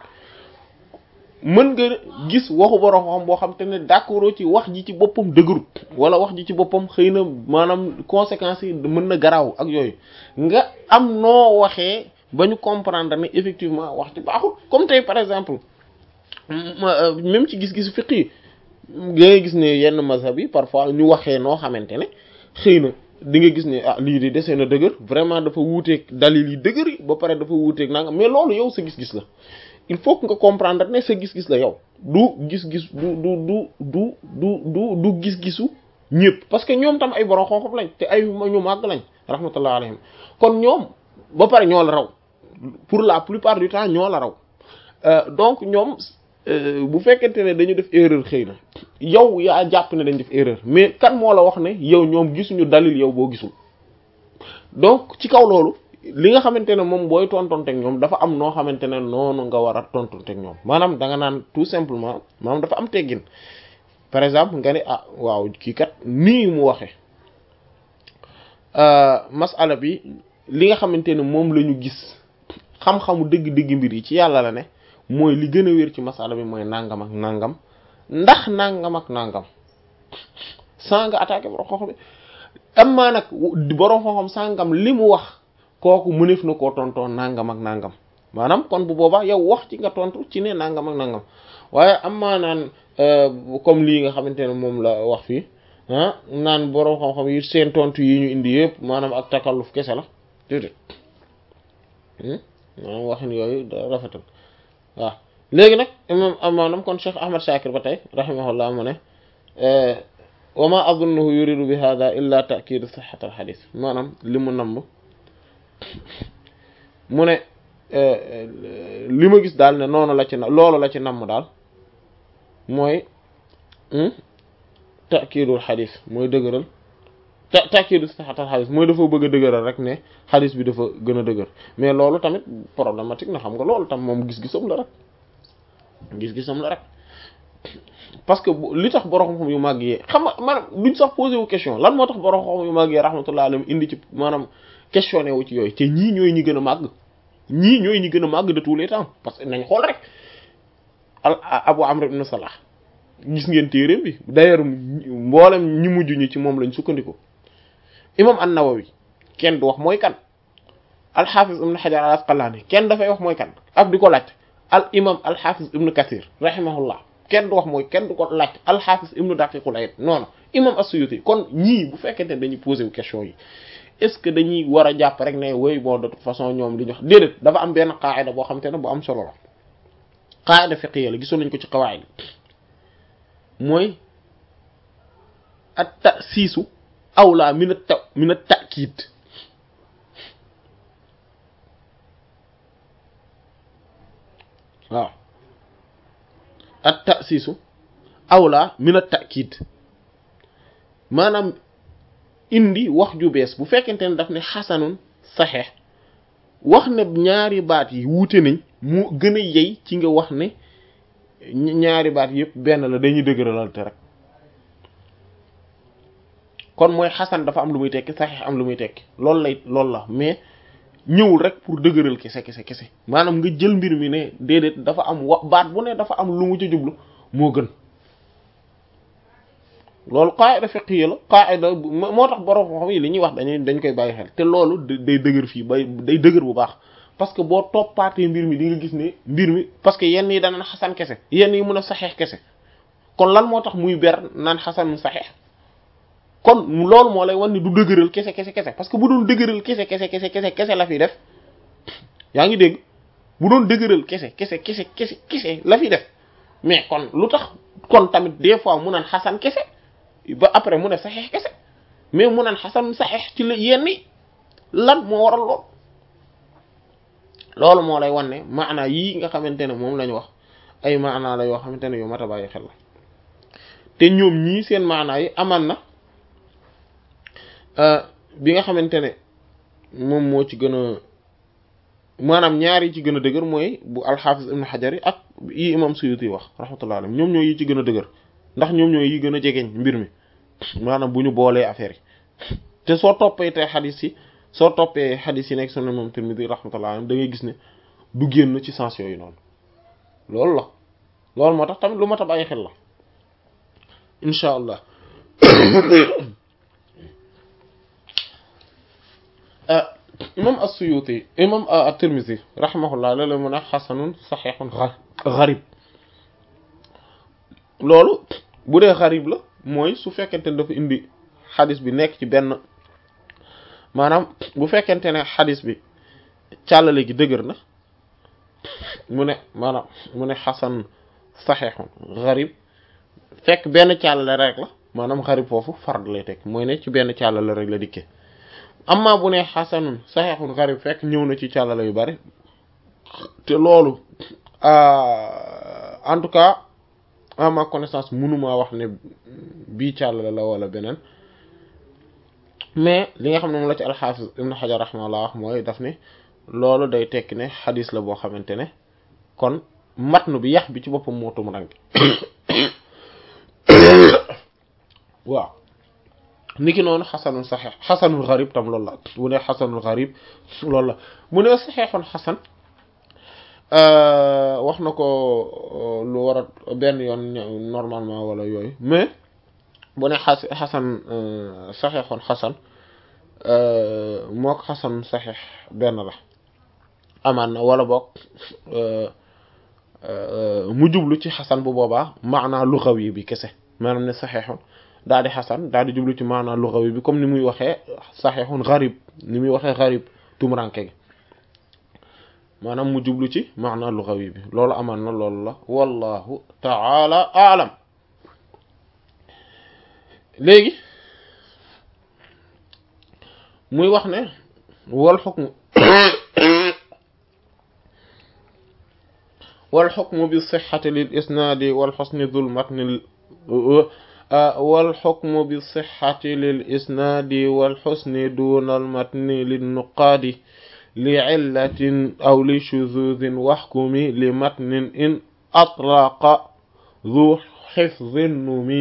mën nga gis waxu borom xam boo xam te ne d'accord ci wax ji ci boppam dëgërut wala wax ji ci boppam xëy na maanaam conséquences yi mën na garaaw ak yooyu nga am noo waxee ba ñu comprendre ne effectivement wax ci baaxul comme tey par exemple même ci gis-gisu fiqh yi ngay gis ne yenn mazhab yi parfois ñu waxee noo xamante ne xëy na di nga gis ne ah lii di desee na dëgër vraiment dafa wuuteeg dalil yi dëgër yi ba pare dafa wuuteeg nanga mais loolu yow sa gis-gis la il faut que nga comprendre ne sa gis-gis la yow du gis-gis du du du du du du du gis-gisu ñëpp parce que ñoom tam ay borom xam-xam lañ te ay ñu màgg lañ rahmatullah alayhim kon ñoom ba pare ñoo la raw pour la plupart du temps ñoo la raw donc ñoom bu fekkente ne dañu def erreur xëy na yow yaa jàpp ne dañ def erreur mais kan moo la wax ne yow ñoom gisuñu dalil yow boo gisul donc ci kaw loolu li nga xamante ne moom booy tontonteeg ñoom dafa am noo xamante ne noonu nga war a tontonteeg ñoom maanaam da nga naan tout simplement maanaam dafa am teggin par exemple nga ne ah waaw kii kat nii mu waxee masala bi li nga xamante ne moom la ñu gis xam-xamu dëgg-dëgg mbir yi ci yàlla la ne mooy li gën a wér ci masala bi mooy nangam ak nangam ndax nangam ak nangam saa nga attaqué borom xam-xam bi am maa nag borom xam-xam sangam li mu wax kooku mëneef na koo tontoon nangam ak nangam maanaam kon bu boobaa yow wax ci nga tontu ci ne nangam ak nangam waaye am maa naan comme lii nga xamante ne moom la wax fii ah naan boroom xam-xam yi seen tontu yi ñu indi yëpp maanaam ak takalluf kese la déedéet maanaam waxin yooyu da rafetal waaw léegi nag imam maanaam kon Cheikh Ahmad Shakir ba tey rahimahullah mu ne wa ma adunnuhu yuridu bi hada illa ta'kiid sihhat al hadith maanaam li mu namm mu ne li ma gis daal ne noonu la ci na loolu la ci namm daal mooy ta'kiidul hadith mooy dëgëral ta ta'kiidu sihhat al hadith mooy dafa bëgg a dëgëral rek ne hadith bi dafa gën a dëgër mais loolu tamit problématique na xam nga loolu tam moom gis-gisam la rek gis-gisam la rek parce que li tax borom xam yu màgg yee xam nga maanaam duñ sax posé wu question lan moo tax borom xam yu màgg yee rahmatullah alayhi indi ci maanaam questionné wu ci yooyu te ñii ñooy ñi gën a màgg ñii ñooy ñi gën a màgg de tous les temps parce que nañ xool rek al Abu Amr ibn Salah gis ngeen téereem bi d'ailleurs mboolem ñi mujj ñi ci moom lañ sukkandiku imam an-Nawawi kenn du wax mooy kan al-Hafiz ibn Hajar al-Asqalani kenn dafay wax mooy kan ak di ko laaj al imam al-Hafiz ibn Kathir rahimahullah kenn du wax mooy kenn du ko laaj al-Hafiz ibn Daqiqul Eid non non imam as-Suyuti kon ñii bu fekkente ne dañuy posé wu question yi est-ce que dañuy war a jàpp rek ne woy bon de toute façon ñoom li ñu wax déedéet dafa am benn qaida boo xam te ne bu am solo la qaida fiqhiyya la gisoon nañ ko ci qawaid mooy at-ta'siisu awla min at min at-ta'kid waaw at ta'siisu awla min at ta'kid maanaam indi wax ju bees bu fekkente ne daf ne xasanun saxeex wax ne ñaari baat yi wuute nañ mu gën a yey ci nga wax ne ñaari baat yëpp benn la dañuy dëgëralal te rek kon mooy xasan dafa am lu muy tekki saxeex am lu muy tekki loolu lay loolu la mais ñëwul rek pour dëgëral kese kese kese maanaam nga jël mbir mi ne déedéet dafa am wa baat bu ne dafa am lu mu ci jublu moo gën loolu qaida fiqhiyya la qaida moo tax borom xam yi li ñuy wax dañuy dañ koy bàyyi xel te loolu day dëgër fii bay day dëgër bu baax parce que boo toppaatee mbir mi di nga gis ne mbir mi parce que yenn yi dana xasan kese yenn yi mën a saxeex kese kon lan moo tax muy ber naan xasan saxeex kon loolu moo lay wan ni du dëgëral kese kese kese parce que bu doon dëgëral kese kese kese kese kese la fi def yaa ngi dégg bu doon dëgëral kese kese kese kese kese la fi def mais kon lu tax kon tamit des fois mu naan xasan kese ba après mu ne saxeex kese mais mu naan xasan saxeex ci la yenni lan moo waral lool loolu moo lay wan ne maanaa yii nga xamante ne moom lañu wax ay maanaa la yoo xamante ne yu mat a bàyyi xel la te ñoom ñii seen maanaa yi amaan na bi nga xamante ne moom moo ci gën a maanaam ñaar yi ci gën a dëgër mooy bu alxaafis ibn xajar yi ak yi imam suyuti wax rahmatullah alayhi ñoom ñoo yi ci gën a dëgër ndax ñoom ñoo yi gën a jegeñ mbir mi maanaam bu ñu boolee affaire yi te soo toppee te xadis yi soo toppee xadis yi nekk sunan imam tirmidhi rahmatullah alayhi da ngay gis ne du génn ci sens yooyu noonu loolu la loolu moo tax tamit lu mat a bàyyi xel la incha allah imam as-Suyuti imam at-Tirmidhi rahimahullah léeg-léeg mu ne xasanun saxiixun garib loolu bu dee garib la mooy su fekkente ne dafa indi xadis bi nekk ci benn maanaam bu fekkente ne xadis bi càllale gi dëgër na mu ne maanaam mu ne xasan saxiixun garib fekk benn càllale rek la maanaam garib foofu fard lay teg mooy ne ci benn càllale rek la dikkee amma bu ne xasanun saxeexun garib fekk ñëw na ci càllala yu bari te loolu en tout cas à ma connaissance mënuma wax ne bii càllala la wala beneen mais li nga xam ne moom la ci alxaafis ibn xajar rahimahullah wax mooy daf ne loolu day tekki ne xadis la boo xamante ne kon matnu bi yax bi ci boppam moo tum rangi waaw niki noonu xasanul saxeex xasanul garib tam loolu la bu ne xasanul garib loolu la mu ne saxeexoon xasan wax na ko lu war a benn yoon normalement wala yooyu mais bu ne xas xasan saxeexoon xasan mook xasan saxeex benn la amaan na wala boog mu jublu ci xasan bu boobaa maanaa lugawi bi kese maanaam ne saxeexoon daal di xasan daal di jublu ci maanaam lugawi bi comme ni muy waxee saxiixun garib ni muy waxee garib tumuranke gi maanaam mu jublu ci maanaam lugawi bi loolu amaan na loolu la wallahu taala aalam léegi muy wax ne wal xukmu wal xukmu bi sixati lil isnaadi wal xusni dul matni wal xukmu bi sixati lil isnaadi wal xusni duunal matni lin nuqaadi li cillatin aw li shuzuzin waxkumi li matnin in atlaqa du xifdin numi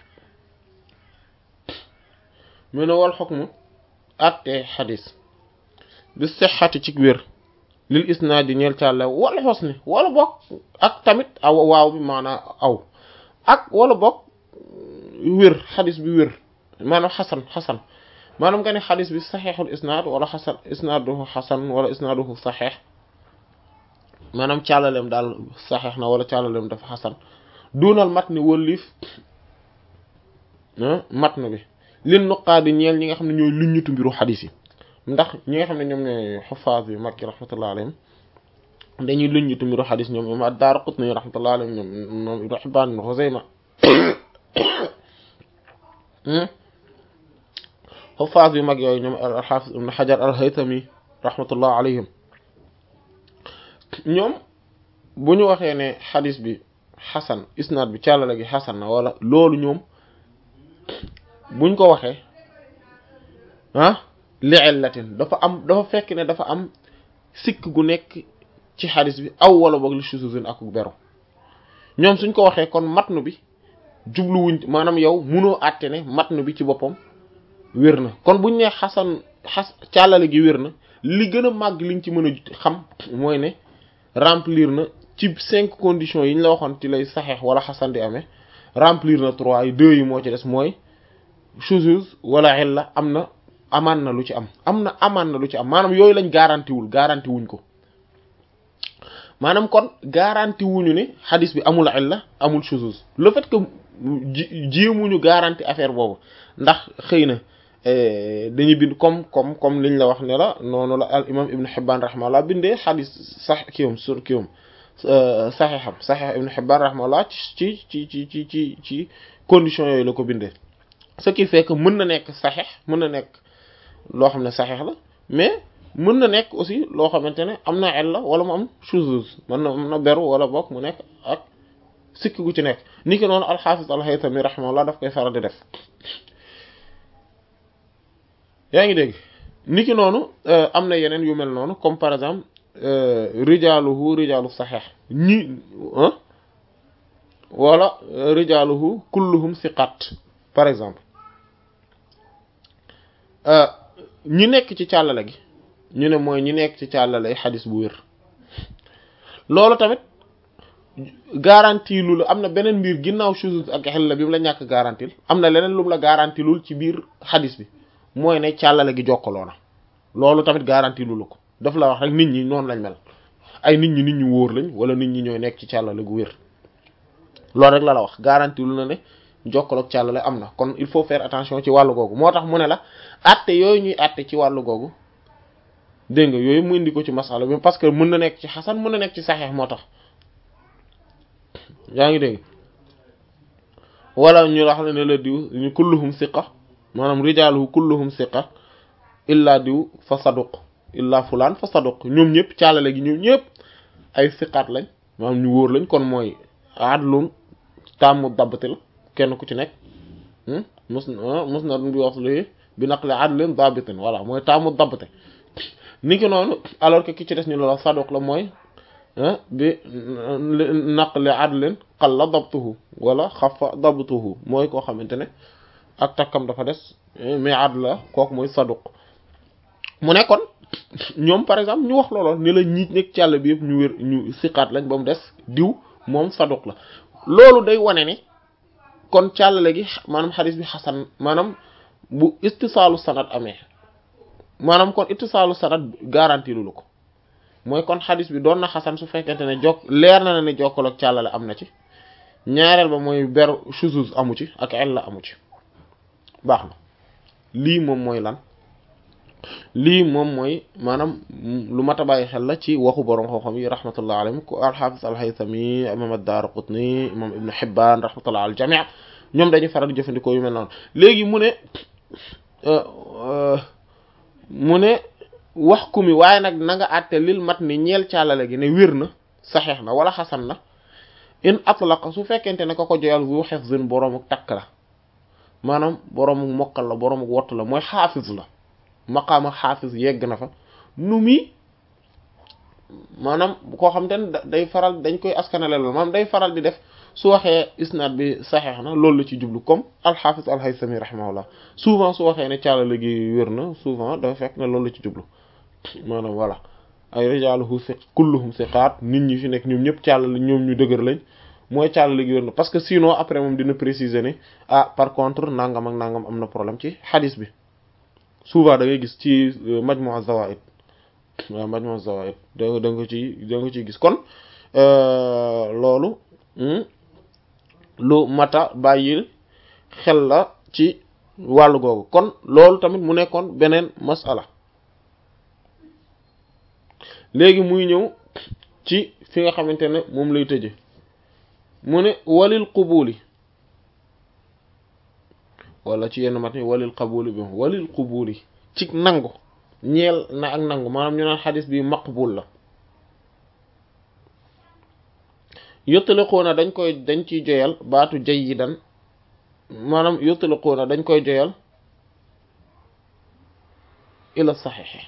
mu ne wal xukmu atte xadis bi sixati ci wér lil isnaadi ñeel càlle wala xusni wala bokk ak tamit aw waaw bi maanaam aw ak wala bokk wér xadis bi wér maanaam xasan xasan maanaam nga ne xadis bi saxeexul isnaad wala xasan isnaaduhu xasan wala isnaaduhu saxeex maanaam càllaleem daal saxeex na wala càllaleem dafa xasan duunal matni wëlliif matn bi lin nuqaadi ñeel ñi nga xam ne ñooy luññutu mbiru xadis yi ndax ñi nga xam ne ñoom ñooy xufaas yi mag yi rahmatullah alayhim dañuy luññutu mbiru xadis ñoom ñoom ad-Daaraqutni rahmatullah alayhim ñoom ñoom Ibn Hibbaan ibn Xuzayma xufaas yu mag yooyu ñoom al-Xaafis ibn Xajar al-Haytami rahmatullah alayhim ñoom bu ñu waxee ne xadis bi xasan isnaad bi càllale gi xasan na wala loolu ñoom buñ ko waxee ah li illatin dafa am dafa fekk ne dafa am sikk gu nekk ci xadis bi aw wala boog li shuzuzin ak beru ñoom suñ ko waxee kon matnu bi jubluwuñ maanaam yow munoo àtte ne matnu bi ci boppam wér na kon buñ nee xasan xas càllale gi wér na li gën a màgg liñ ci mën a xam mooy ne remplir na ci cinq conditions yi ñu la waxoon ci lay saxeex wala xasan di amee remplir na trois yi deux yi moo ci des mooy shuzuz wala illa am na amaan na lu ci am am na amaan na lu ci am maanaam yooyu lañ garanti wul garanti wuñ ko maanaam kon garanti wuñu ne xadis bi amul illa amul shuzuz le fait que jéemuñu garanti affaire boobu ndax xëy na dañuy bind comme comme comme liñ la wax ne la noonu la al imam ibn Hibbaan rahimahullah bindee xadis sax kiwam sur kiwam saxeexam saxeex ibn Hibbaan rahimahullah ci ci ci ci ci ci conditions yooyu la ko bindee ce qui fait que mën na nekk saxeex mën na nekk loo xam ne saxeex la mais mën na nekk aussi loo xamante ne am na illa wala mu am shuzuz mën na am na beru wala bokk mu nekk ak sikk gu ci nekk ni ki noonu alxaafis alxaytami rahimahullah daf koy faral di def yaa ngi dégg ni ki noonu am na yeneen yu mel noonu comme par exemple rijaaluhu rijaalu saxeex ñi wala rijaaluhu kulluhum siqat par exemple ñi nekk ci càllale gi ñu ne mooy ñi nekk ci càllale xadis bu wér loolu tamit garantie lu la am na beneen mbir ginnaaw shuzuz ak xel la bi mu la ñàkk garantil am na leneen lu mu la garantilul ci biir xadis bi mooy ne càllale gi jokkaloo na loolu tamit garantie lu la ko daf la wax rek nit ñi noonu lañ mel ay nit ñi nit ñu wóor lañ wala nit ñi ñooy nekk ci càllale gu wér loolu rek la la wax garantie lu na ne jokkaloog càllale am na kon il faut faire attention ci wàllu googu moo tax mu ne la atte yooyu ñuy atte ci wàllu googu dégg nga yooyu mu indi ko ci masala bi parce que mën na nekk ci xasan mën na nekk ci saxeex moo tax yaa ngi dégg wala ñu wax ne la diw ñu kulluhum siqa maanaam rijaaluhu kulluhum siqa illa diw fa saduq illa fulaan fa saduq ñoom ñëpp càllale gi ñoom ñëpp ay siqaat lañ maanaam ñu wóor lañ kon mooy adlun tàmmu dabbati la kenn ku ci nekk mus mus na bi wax li bi naqli adlin dabitin voilà mooy tàmmu dabbate ni ki noonu alors que ki ci des ñu la saduq la mooy bi naqli adlin qalla dabtuhu wala xafa dabtuhu mooy koo xamante ne ak takkam dafa des mais adl la kooku mooy saduq mu ne kon ñoom par exemple ñu wax looloon ni la ñi nekk ci àll bi yëpp ñu wér ñu siqaat lañ ba mu des diw moom saduq la loolu day wane ni kon càllale gi maanaam xadis bi xasan maanaam bu istisaalu sanad amee maanaam kon ittisaalu sanad garanti lu ko mooy kon xadis bi doon na xasan su fekkente ne jokk leer na ne jokkaloog càllale am na ci ñaareel ba mooy beru shuzuz amu ci ak illa amu ci baax na lii moom mooy lan lii moom mooy maanaam lu mat a bàyyi xel la ci waxu borom xam-xam yi rahmatullah alayhim ku al-Hafiz al-Haythami imam ad-Daraqutni imam Ibn Hibban rahmatullah al jami' ñoom dañuy faral di jëfandikoo yu mel noonu léegi mu ne mu ne wax ku mi waaye nag na nga àtte lil mat ni ñeel càllale gi ne wér na saxeex na wala xasan na in atlaqa su fekkente ne ko ko joyal bu hifzin boroomu takk la maanaam boroomu mokkal la boroomu wott la mooy xaafiz la maqaama xaafiz yegg na fa nu mi maanaam koo xam te ne day faral dañ koy askanale loolu maanaam day faral di def su waxee isnaad bi saxeex na loolu la ci jublu comme alxaafis alhaysami rahimahullah souvent su waxee ne càllale gi wér na souvent dafa fekk ne loolu la ci jublu maanaam voilà ay rijaaluhu siq kulluhum siqaat nit ñi fi nekk ñoom ñëpp càllale ñoom ñu dëgër lañ mooy càllale gi wér na parce que sinon après moom dina préciser ne ah par contre nangam ak nangam am na problème ci xadis bi souvent da ngay gis ci majmu az-zawaid waaw majmu az-zawaid da da nga ci da nga ciy gis kon loolu lu mata bàyyil xel la ci wàllu googu kon loolu tamit mu nekkoon beneen masala léegi muy ñëw ci fi nga xamante ne moom lay tëje mu ne walil qubuli wala ci yenn mat ni walil qabuli bi walil qubuli ci nangu ñeel na ak nangu maanaam ñu naan xadis bi maqbul la yottaliquuna dañ koy dañ ciy joyal baatu jayidan maanaam yottaliquuna dañ koy joyal ila saxiixi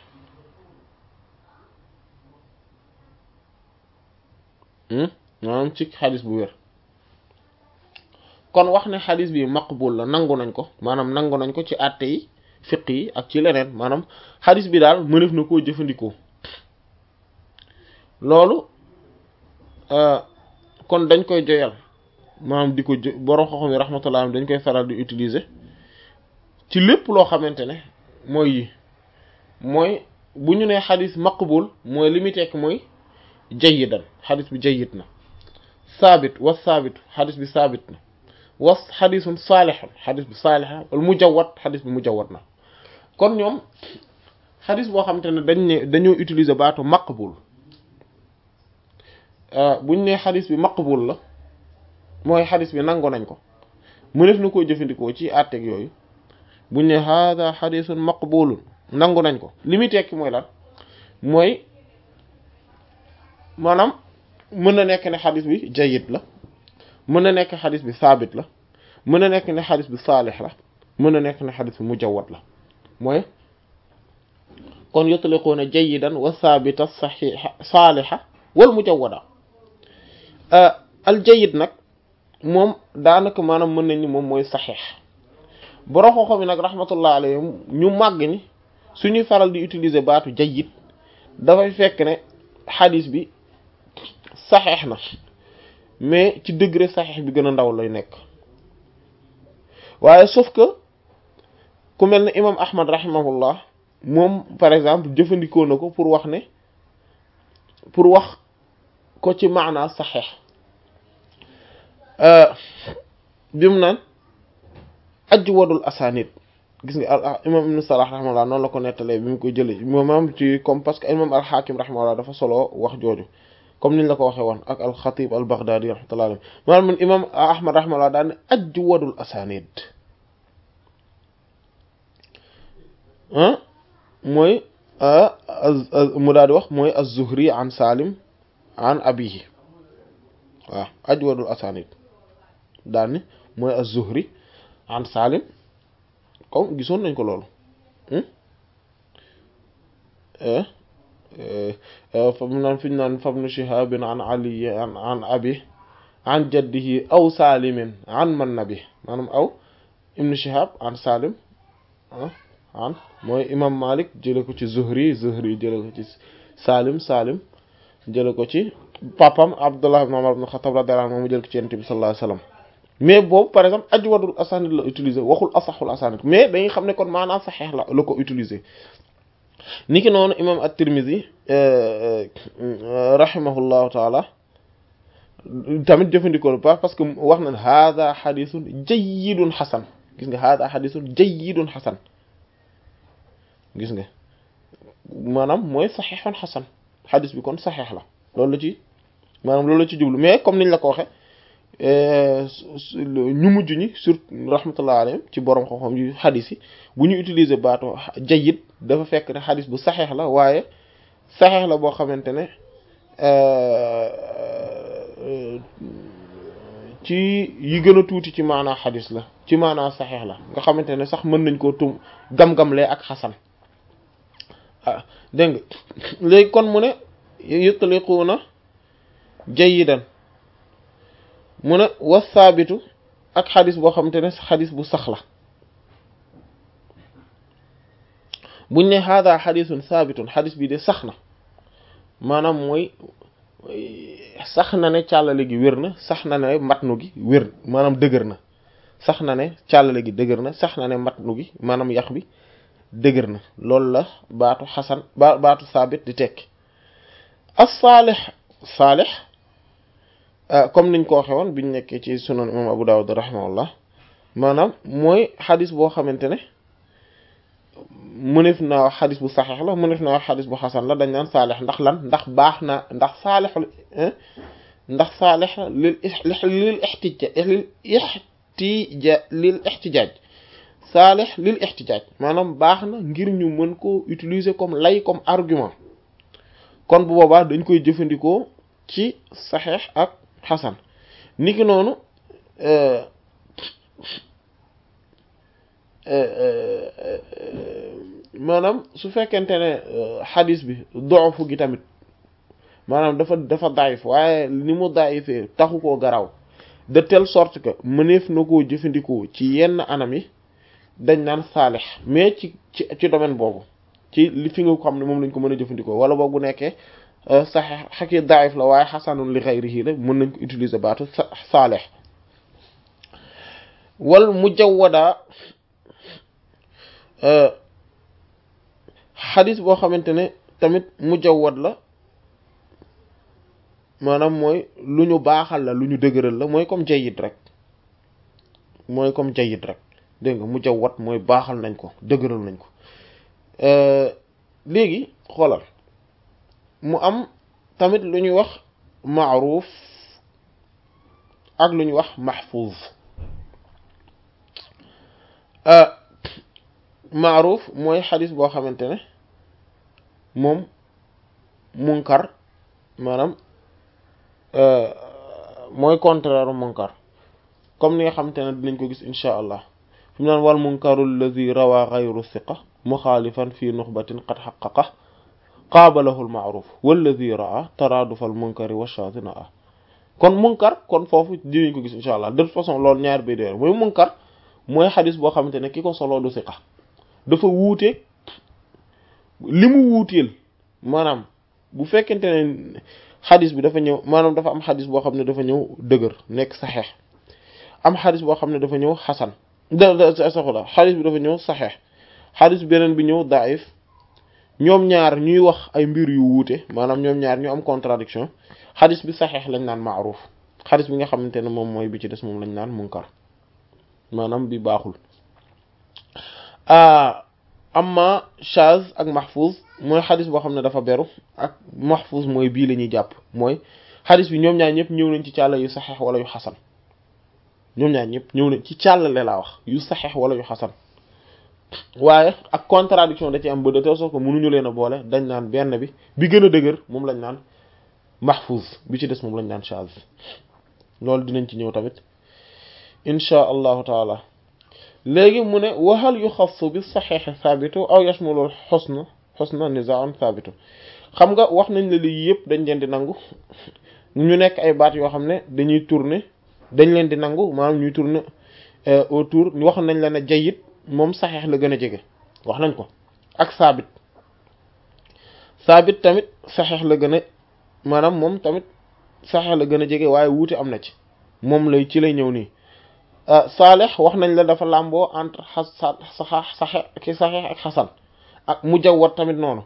maanaam ci xadis bu wér kon wax ne xadis bi maqbul la nangu nañ ko maanaam nangu nañ ko ci àtte yi fiq yi ak ci leneen maanaam xadis bi daal mënef na koo jëfandikoo loolu kon dañ koy joyal maanaam di ko jo borom xoxom yi rahmatullah dañ koy faral di utiliser ci lépp loo xamante ne mooy yi mooy bu ñu nee xadis maqbul mooy li muy tekk mooy jayidan xadis bi jayid na saabit was saabit xadis bi saabit na was xadisun saalihun xadis bi saaliha wala mujawwad xadis bi mujawwad na kon ñoom xadis boo xamante ne dañ ne dañoo utiliser baatu maqbul buñ ne xadis bi maqbul la mooy xadis bi nangu nañ ko mu def na koo jëfandikoo ci àtteeg yooyu buñ ne hada xadisun maqbulun nangu nañ ko li muy tekki mooy lan mooy maanaam mën na nekk ne xadis bi jayid la mën na nekk xadis bi saabit la mën na nekk ne xadis bi saalix la mën na nekk ne xadis bi mujawwad la mooy kon yutliquuna jayidan wa saabita saxiixa saalixa wal mujawwada al jayid nag moom daanaka maanaam mën nañ ni moom mooy saxiix borom xoxo mi nag rahmatullah alayhim ñu màgg ni suñuy faral di utiliser baatu jayid dafay fekk ne xadis bi saxeex na mais ci degré saxeex bi gën a ndaw lay nekk waaye sauf que ku mel ne imam ahmad rahimahullah moom par exemple jëfandikoo na ko pour wax ne pour wax ko ci maanaa saxeex bi mu naan ajwadul asanid gis nga imam ibn salah rahimahullah noonu la ko nettalee bi mu koy jëlee moom ci comme parce que imam al hakim rahimahullah dafa solo wax jooju comme niñ la ko waxee woon ak al xatib al baghdadi rahmatullah alayhi maanaam man imam ahmad rahimahullah daan ne ajwadul asanid mooy mu daal di wax mooy az-zuhri an salim an abihi waaw ajwadul asanid daal ni mooy az-zuhri an salim comme gisoon nañ ko loolu fam naan fi ñu naan fabnu shihabin an ali an an abi an jaddihi aw salimin an man nabi maanaam aw ibnu shihab an salim an mooy imam malik jële ko ci zuhri zuhri jële ko ci salim salim jële ko ci papam abdullah ibn umar ibn khattab radiyallahu anhu mu jële ko ci yonent bi sallallahu alayhi wasallam mais boobu par exemple ajwadul asanid la utiliser waxul asaxul asanid mais dañuy xam ne kon maanaam saxeex la la ko utiliser niki noonu imam at-Tirmidhi rahimahullahu taala tamit jëfandikoo baax parce que wax na hada xadisun jayyidun xasan gis nga hada xadisun jayyidun xasan gis nga maanaam mooy saxiixun xasan xadis bi kon saxiix la loolu la ci maanaam loolu la ci jublu mais comme niñ la ko waxe ñu mujj ñi surtout rahmatullah alayhim ci borom xam-xam yu xadis yi bu ñu utiliser baatu jayyid dafa fekk ne xadis bu saxiix la waaye saxiix la boo xamante ne ci yi gën a tuuti ci maanaa xadis la ci maanaa saxiix la nga xamante ne sax mën nañ koo tum gam-gamlee ak xasan ah dégg nga léegi kon mu ne yutliquuna jayidan mu ne wasaabitu ak xadis boo xamante ne xadis bu sax la buñ ne hada xadisun saabitun xadis bi de sax na maanaam mooy sax na ne càllale gi wér na sax na ne matnu gi wér maanaam dëgër na sax na ne càllale gi dëgër na sax na ne matnu gi maanaam yax bi dëgër na loolu la baatu xasan ba baatu saabit di tekki as saalix saalix comme niñ ko waxe woon biñ nekkee ci sunan imam abu dawud rahimahullah maanaam mooy xadis boo xamante ne mënef naa wax xadis bu saxeex la mënef naa wax xadis bu xasan la dañ naan saalix ndax lan ndax baax na ndax saalix ndax saalix lil lil ixtija lil ixtija lil ixtijaaj saalix lil ixtijaaj maanaam baax na ngir ñu mën ko utiliser comme lay comme argument kon bu boobaa dañ koy jëfandikoo ci saxeex ak xasan niki noonu maanaam su fekkente ne xadis bi doofu gi tamit maanaam dafa dafa daif waaye ni mu daifee taxu koo garaw de telle sorte que mëneef na koo jëfandikoo ci yenn anam yi dañ naan saalix mais ci ci ci domaine boobu ci li fi nga xam ne moom lañ ko mën a jëfandikoo wala boog bu nekkee saxeex xaki daif la waaye xasanun li xayrihi la mën nañ ko utiliser baatu saalix wal mujawwada xadis boo xamante ne tamit mujawwad la maanaam mooy lu ñu baaxal la lu ñu dëgëral la mooy comme jayyid rek mooy comme jayyid rek dégg nga mujawwad mooy baaxal nañ ko dëgëral nañ ko léegi xoolal mu am tamit lu ñuy wax maaruuf ak lu ñuy wax mahfuz maaruuf mooy xadis boo xamante ne moom munkar maanaam mooy contraire munkar comme ni nga xamante ne dinañ ko gis insha allah fi mu naan wal munkaru alladi rawa gayru siqa muxaalifan fi nuxbatin qad xaqaqa qaabalahu lmaaruf walladi raa taraadufa al munkari wa shaatina a kon munkar kon foofu dinañ ko gis insha allah de toute façon loolu ñaar bi déer mooy munkar mooy xadis boo xamante ne ki ko soloo du siqa dafa wuute li mu wuuteel maanaam bu fekkente ne xadis bi dafa ñëw maanaam dafa am xadis boo xam ne dafa ñëw dëgër nekk saxeex am xadis boo xam ne dafa ñëw xasan da saxula xadis bi dafa ñëw saxeex xadis beneen bi ñëw daif ñoom ñaar ñuy wax ay mbir yu wuute maanaam ñoom ñaar ñu am contradiction xadis bi saxeex lañ naan maaruf xadis bi nga xamante ne moom mooy bi ci des moom lañ naan munkar maanaam bi baaxul amma chaz ak mahfuz mooy xadis boo xam ne dafa beru ak mahfuz mooy bii la ñuy jàpp mooy xadis bi ñoom ñaar ñëpp ñëw nañ ci càlla yu saxeex wala yu xasan ñoom ñaar ñëpp ñëw nañ ci càllale laa wax yu saxeex wala yu xasan waaye ak contradiction da ci am ba de telle sorte que mënuñu leen a boole dañ naan benn bi bi gën a dëgër moom lañ naan mahfuz bi ci des moom lañ naan chaz loolu dinañ ci ñëw tamit inchaa allahu taala léegi mu ne waxal yu xassu bi saxeexe saabitu aw yashmulul xusna xusna nizaun saabitu xam nga wax nañ la lii yëpp dañ leen di nangu ñu nekk ay baat yoo xam ne dañuy tourner dañ leen di nangu maanaam ñuy tourner autour wax nañ la ne jayit moom saxeex la gën a jege wax nañ ko ak saabit saabit tamit saxeex la gën a maanaam moom tamit saxeex la gën a jege waaye wuute am na ci moom lay ci lay ñëw nii saalex wax nañ la dafa làmboo entre xas saxa saxe ki saxeex ak xasan ak mujawwad tamit noonu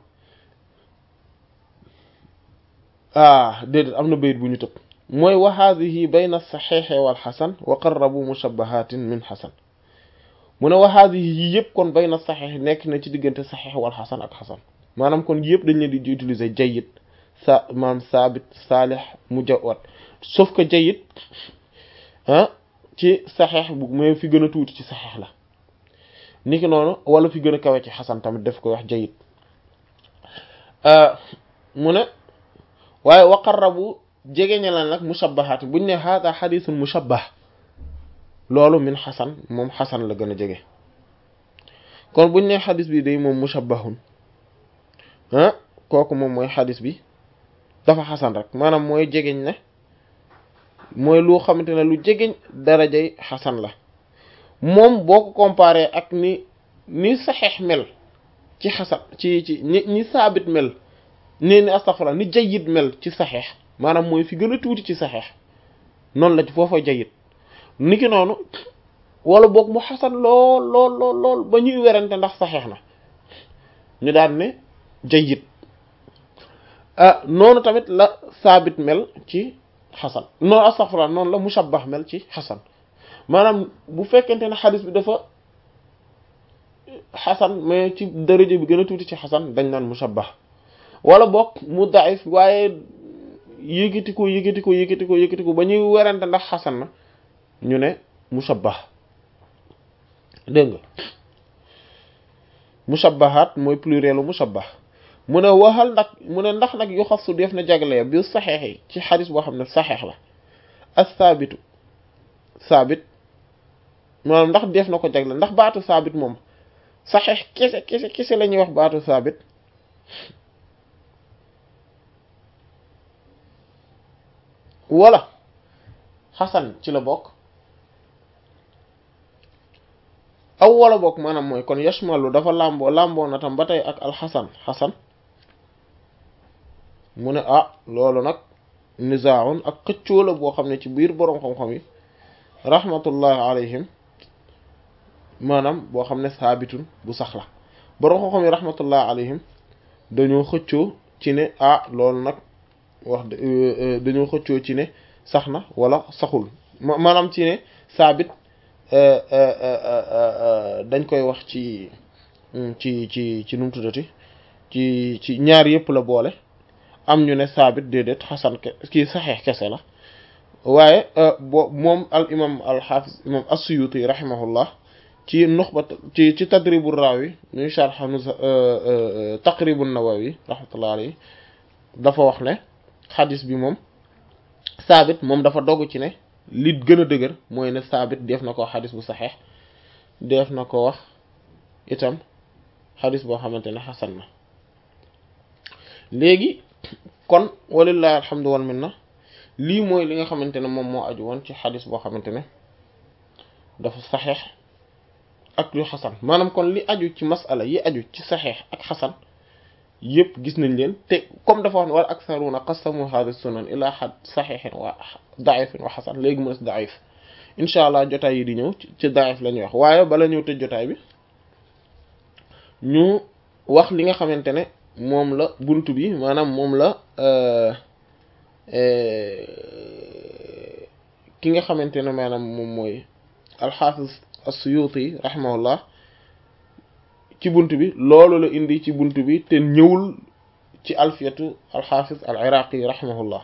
ah déedéet am na bayit bu ñu tëb mooy wa haadihi bayna saxeexe wal xasan wa qarrabu mushabbahatin min xasan mu ne waxaat yi yëpp kon bay na saxeex nekk na ci diggante saxeex wal xasan ak xasan maanaam kon yëpp dañ leen di utiliser jayyid sa maanaam saabit saalix mujawwad sauf que jayyid ah ci saxeex bu mais fi gën a tuuti ci saxeex la niki noonu wala fi gën a kawe ci xasan tamit daf koy wax jayyid mu ne waaye waqarrabu jege ña la nag mushabbahaat buñ ne hada xadisun mushabbah loolu min xasan moom xasan la gën a jege kon buñ ne xadis bi day moom mushabbahun ah kooku moom mooy xadis bi dafa xasan rek maanaam mooy jegeñ ne mooy lu xamante ne lu jegeñ darajay xasan la moom boo ko comparé ak ni ni saxeex mel ci xasan ci ci ni ni saabit mel nee ni astaghfirullah ni jayyid mel ci saxeex maanaam mooy fi gën a tuuti ci saxeex noonu la ci foofa jayyid niki noonu wala boog mu xasan lool lool lool lool ba ñuy werante ndax saxeex na ñu daan ne jayyid ah noonu tamit la saabit mel ci xasan noonu astaghfirullah noonu la mushabbah mel ci xasan maanaam bu fekkente ne xadis bi dafa xasan mais ci daraja bi gën a tuuti ci xasan dañ naan mushabbah wala boog mu daif waaye yëkkati ko yëkkati ko yëkkati ko yëkkati ko ba ñuy werante ndax xasan na ñu ne mushabbah dégg nga mushabbahaat mooy plurielu mushabbah mu ne waxal nag mu ne ndax nag yu xasu def na jaglee bi saxeex yi ci xadis boo xam ne saxeex la as saabitu saabit maanaam ndax def na ko jagle ndax baatu saabit moom saxeex kese kese kese la ñuy wax baatu saabit wala xasan ci la bokk aw wala bokk maanaam mooy kon yashmalu dafa làmboo làmboo na tam ba tey ak alxasan xasan mu ne ah loolu nag nizaaun ak xëccoo la boo xam ne ci biir boroom xam-xam yi rahmatullahi alayhim maanaam boo xam ne saabitun bu sax la boroom xam-xam yi rahmatullahi alayhim dañoo xëccoo ci ne ah loolu nag wax dañoo xëccoo ci ne sax na wala saxul maanaam ci ne saabit dañ koy wax ci ci ci ci nu mu tuddati ci ci ñaar yëpp la boole am ñu ne saabit déedéet xasan ke kii saxeex kese la waaye bo moom al imam al xaafis imam as-Suyuti rahimahullah ci nuxba ci ci tadribu raawi ñuy sharh taqribu nawawi rahmatullah alayhi dafa wax ne xadis bi moom saabit moom dafa dogg ci ne li gën a dëgër mooy ne saabit def na ko wax xadis bu saxeex def na ko wax itam xadis boo xamante ne xasan na léegi kon walillahi alhamdu wal minna lii mooy li nga xamante ne moom moo aju woon ci xadis boo xamante ne dafa saxeex ak yu xasan maanaam kon li aju ci masala yi aju ci saxeex ak xasan yëpp gis nañ leen te comme dafa wax ne wal aktharuna qasamu hadha sunan ila xad saxeexin wa daifin wa xasan léegi mu des daif incha allah jotaay yi di ñëw ci daif la ñuy wax waaye bala ñëw tëj jotaay bi ñu wax li nga xamante ne moom la bunt bi maanaam moom la ki nga xamante ne maanaam moom mooy alxaafis as-Suyuti rahimahullah ci bunt bi loolu la indi ci bunt bi te ñëwul ci alfiyatu alxaafis al iraqi rahimahullah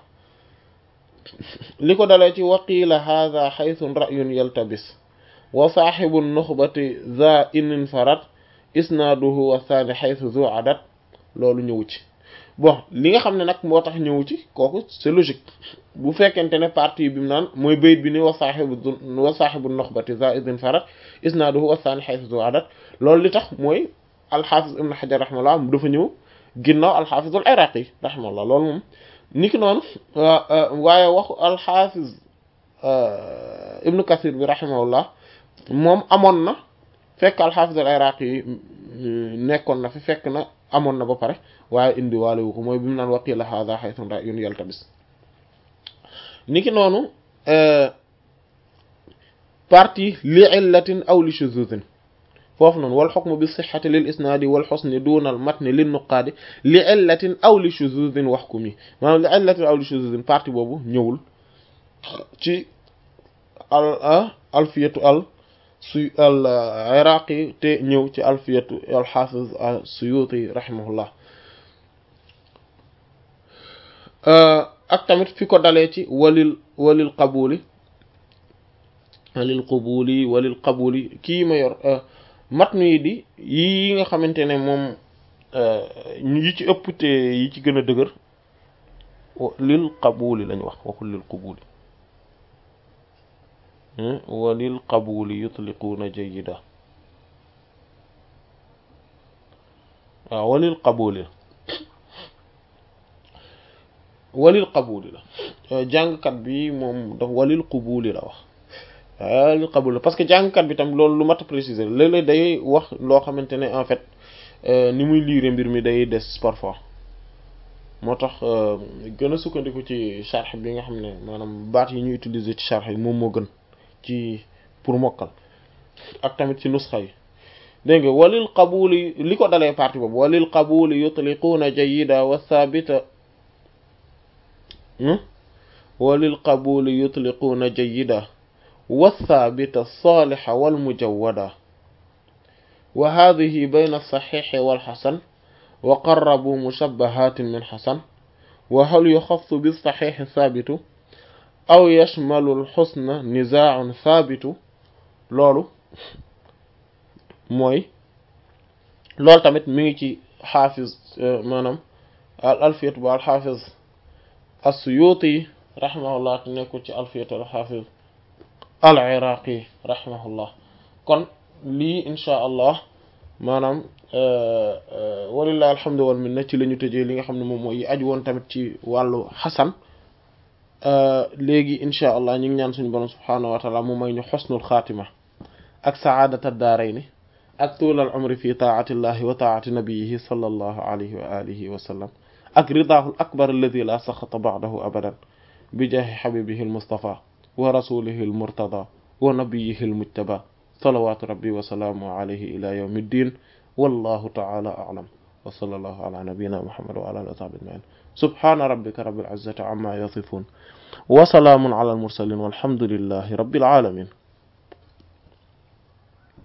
li ko dalee ci waqiila hada xaythun ra'yun yaltabis wa saaxibu nuxbati za inin farat isnaaduhu wa thani xaythu zu adat loolu ñëwu ci bon li nga xam ne nag moo tax ñëwu ci kooku c'est logique bu fekkente ne partie bi mu naan mooy bayit bi ni wa saaxibu wa saaxibu nuxbati za inin farat isnaaduhu wa thani xaythu zu adat loolu li tax mooy alxaafis ibn xajar rahimahullah dafa ñëw ginnaaw alxaafis al iraqi rahimahullah loolu moom niki noonu waaye waxu alxaafis ibnu kasir bi rahimahullah moom amoon na fekk alxaafis al iraqi yi nekkoon na fi fekk na amoon na ba pare waaye indi waale wu ko mooy bi mu naan waqila hada xaytun ra'yun yaltabis niki noonu partie li illatin aw li shuzuzin foofu noonu wal xukmu bi sixati lil isnaadi wal xusni duna al matni lin nuqaadi li illatin aw li shuzuzin wax ku mi maanaam li illatin aw li shuzuzin partie boobu ñëwul ci al alfiyatu al su al iraqi te ñëw ci alfiyatu al xaafiz as-suyuti rahimahullah ak tamit fi ko dalee ci walil walil qabuli walil qabuli walil qabuli kii ma yor matnu yi di yi nga xamante ne moom yi ci ëpp te yi ci gën a dëgër lil qabuli lañ wax waxul lil qabuli walil qabuli yutliquuna jayyida waaw walil qabuli walil qabuli la jàngkat bi moom daf walil qabuli la wax walil qabuli parce que jàngkat bi tam loolu lu mat a préciser léeg-léeg day wax loo xamante ne en fait ni muy liire mbir mi day des parfois moo tax gën a sukkandiku ci charx bi nga xam ne maanaam baat yi ñu utiliser ci charx yi moom moo gën ci pour mokkal ak tamit ci nusxa yi dégg nga walil qabuli li ko dalee partie boobu walil qabuli yutliquuna jayyida wa thabita walil qabuli yutliquuna jayyida wa thabita saliha wal mujawwada wa hadhihi bayna as-sahih wal hasan wa qarrabu mushabbahatin min hasan wa hal yukhassu bis-sahih thabitu aw yashmalu al-husna nizaa'un thabitu loolu mooy loolu tamit mi ngi ci xaafiz maanaam al alfiyatu bu alxaafiz as-Suyuti rahimahullah te nekkul ci alfiyatu alxaafiz al iraqi rahimahullah kon lii insha allah maanaam walillahi alhamdu wal minna ci la ñu tëjee li nga xam ne moom mooy aju woon tamit ci wàllu xasan léegi insha allah ñu ngi ñaan suñu borom subhaanahu wa taala mu may ñu xusnul xaatima ak saadata daarayni ak tuulal umri fi taati llahi wa taati nabiyihi sallallahu alayhi wa alihi wa sallam ak ridaahu akbar alladi la saxata ba'dahu abadan bi jaahi xabibihi almustafa wa rasulihi almurtada wa nabiyihi almujtaba salawatu rabbi wa salaamu alayhi ila yawmi ddin wallahu taala a'lam wa sallallahu ala nabiyyina muhammad wa ala alihi wa sahbihi ajma'in subhana rabbika rabbil izzati amma yasifun wa salaamun ala almursalin walhamdulillahi rabbil alamin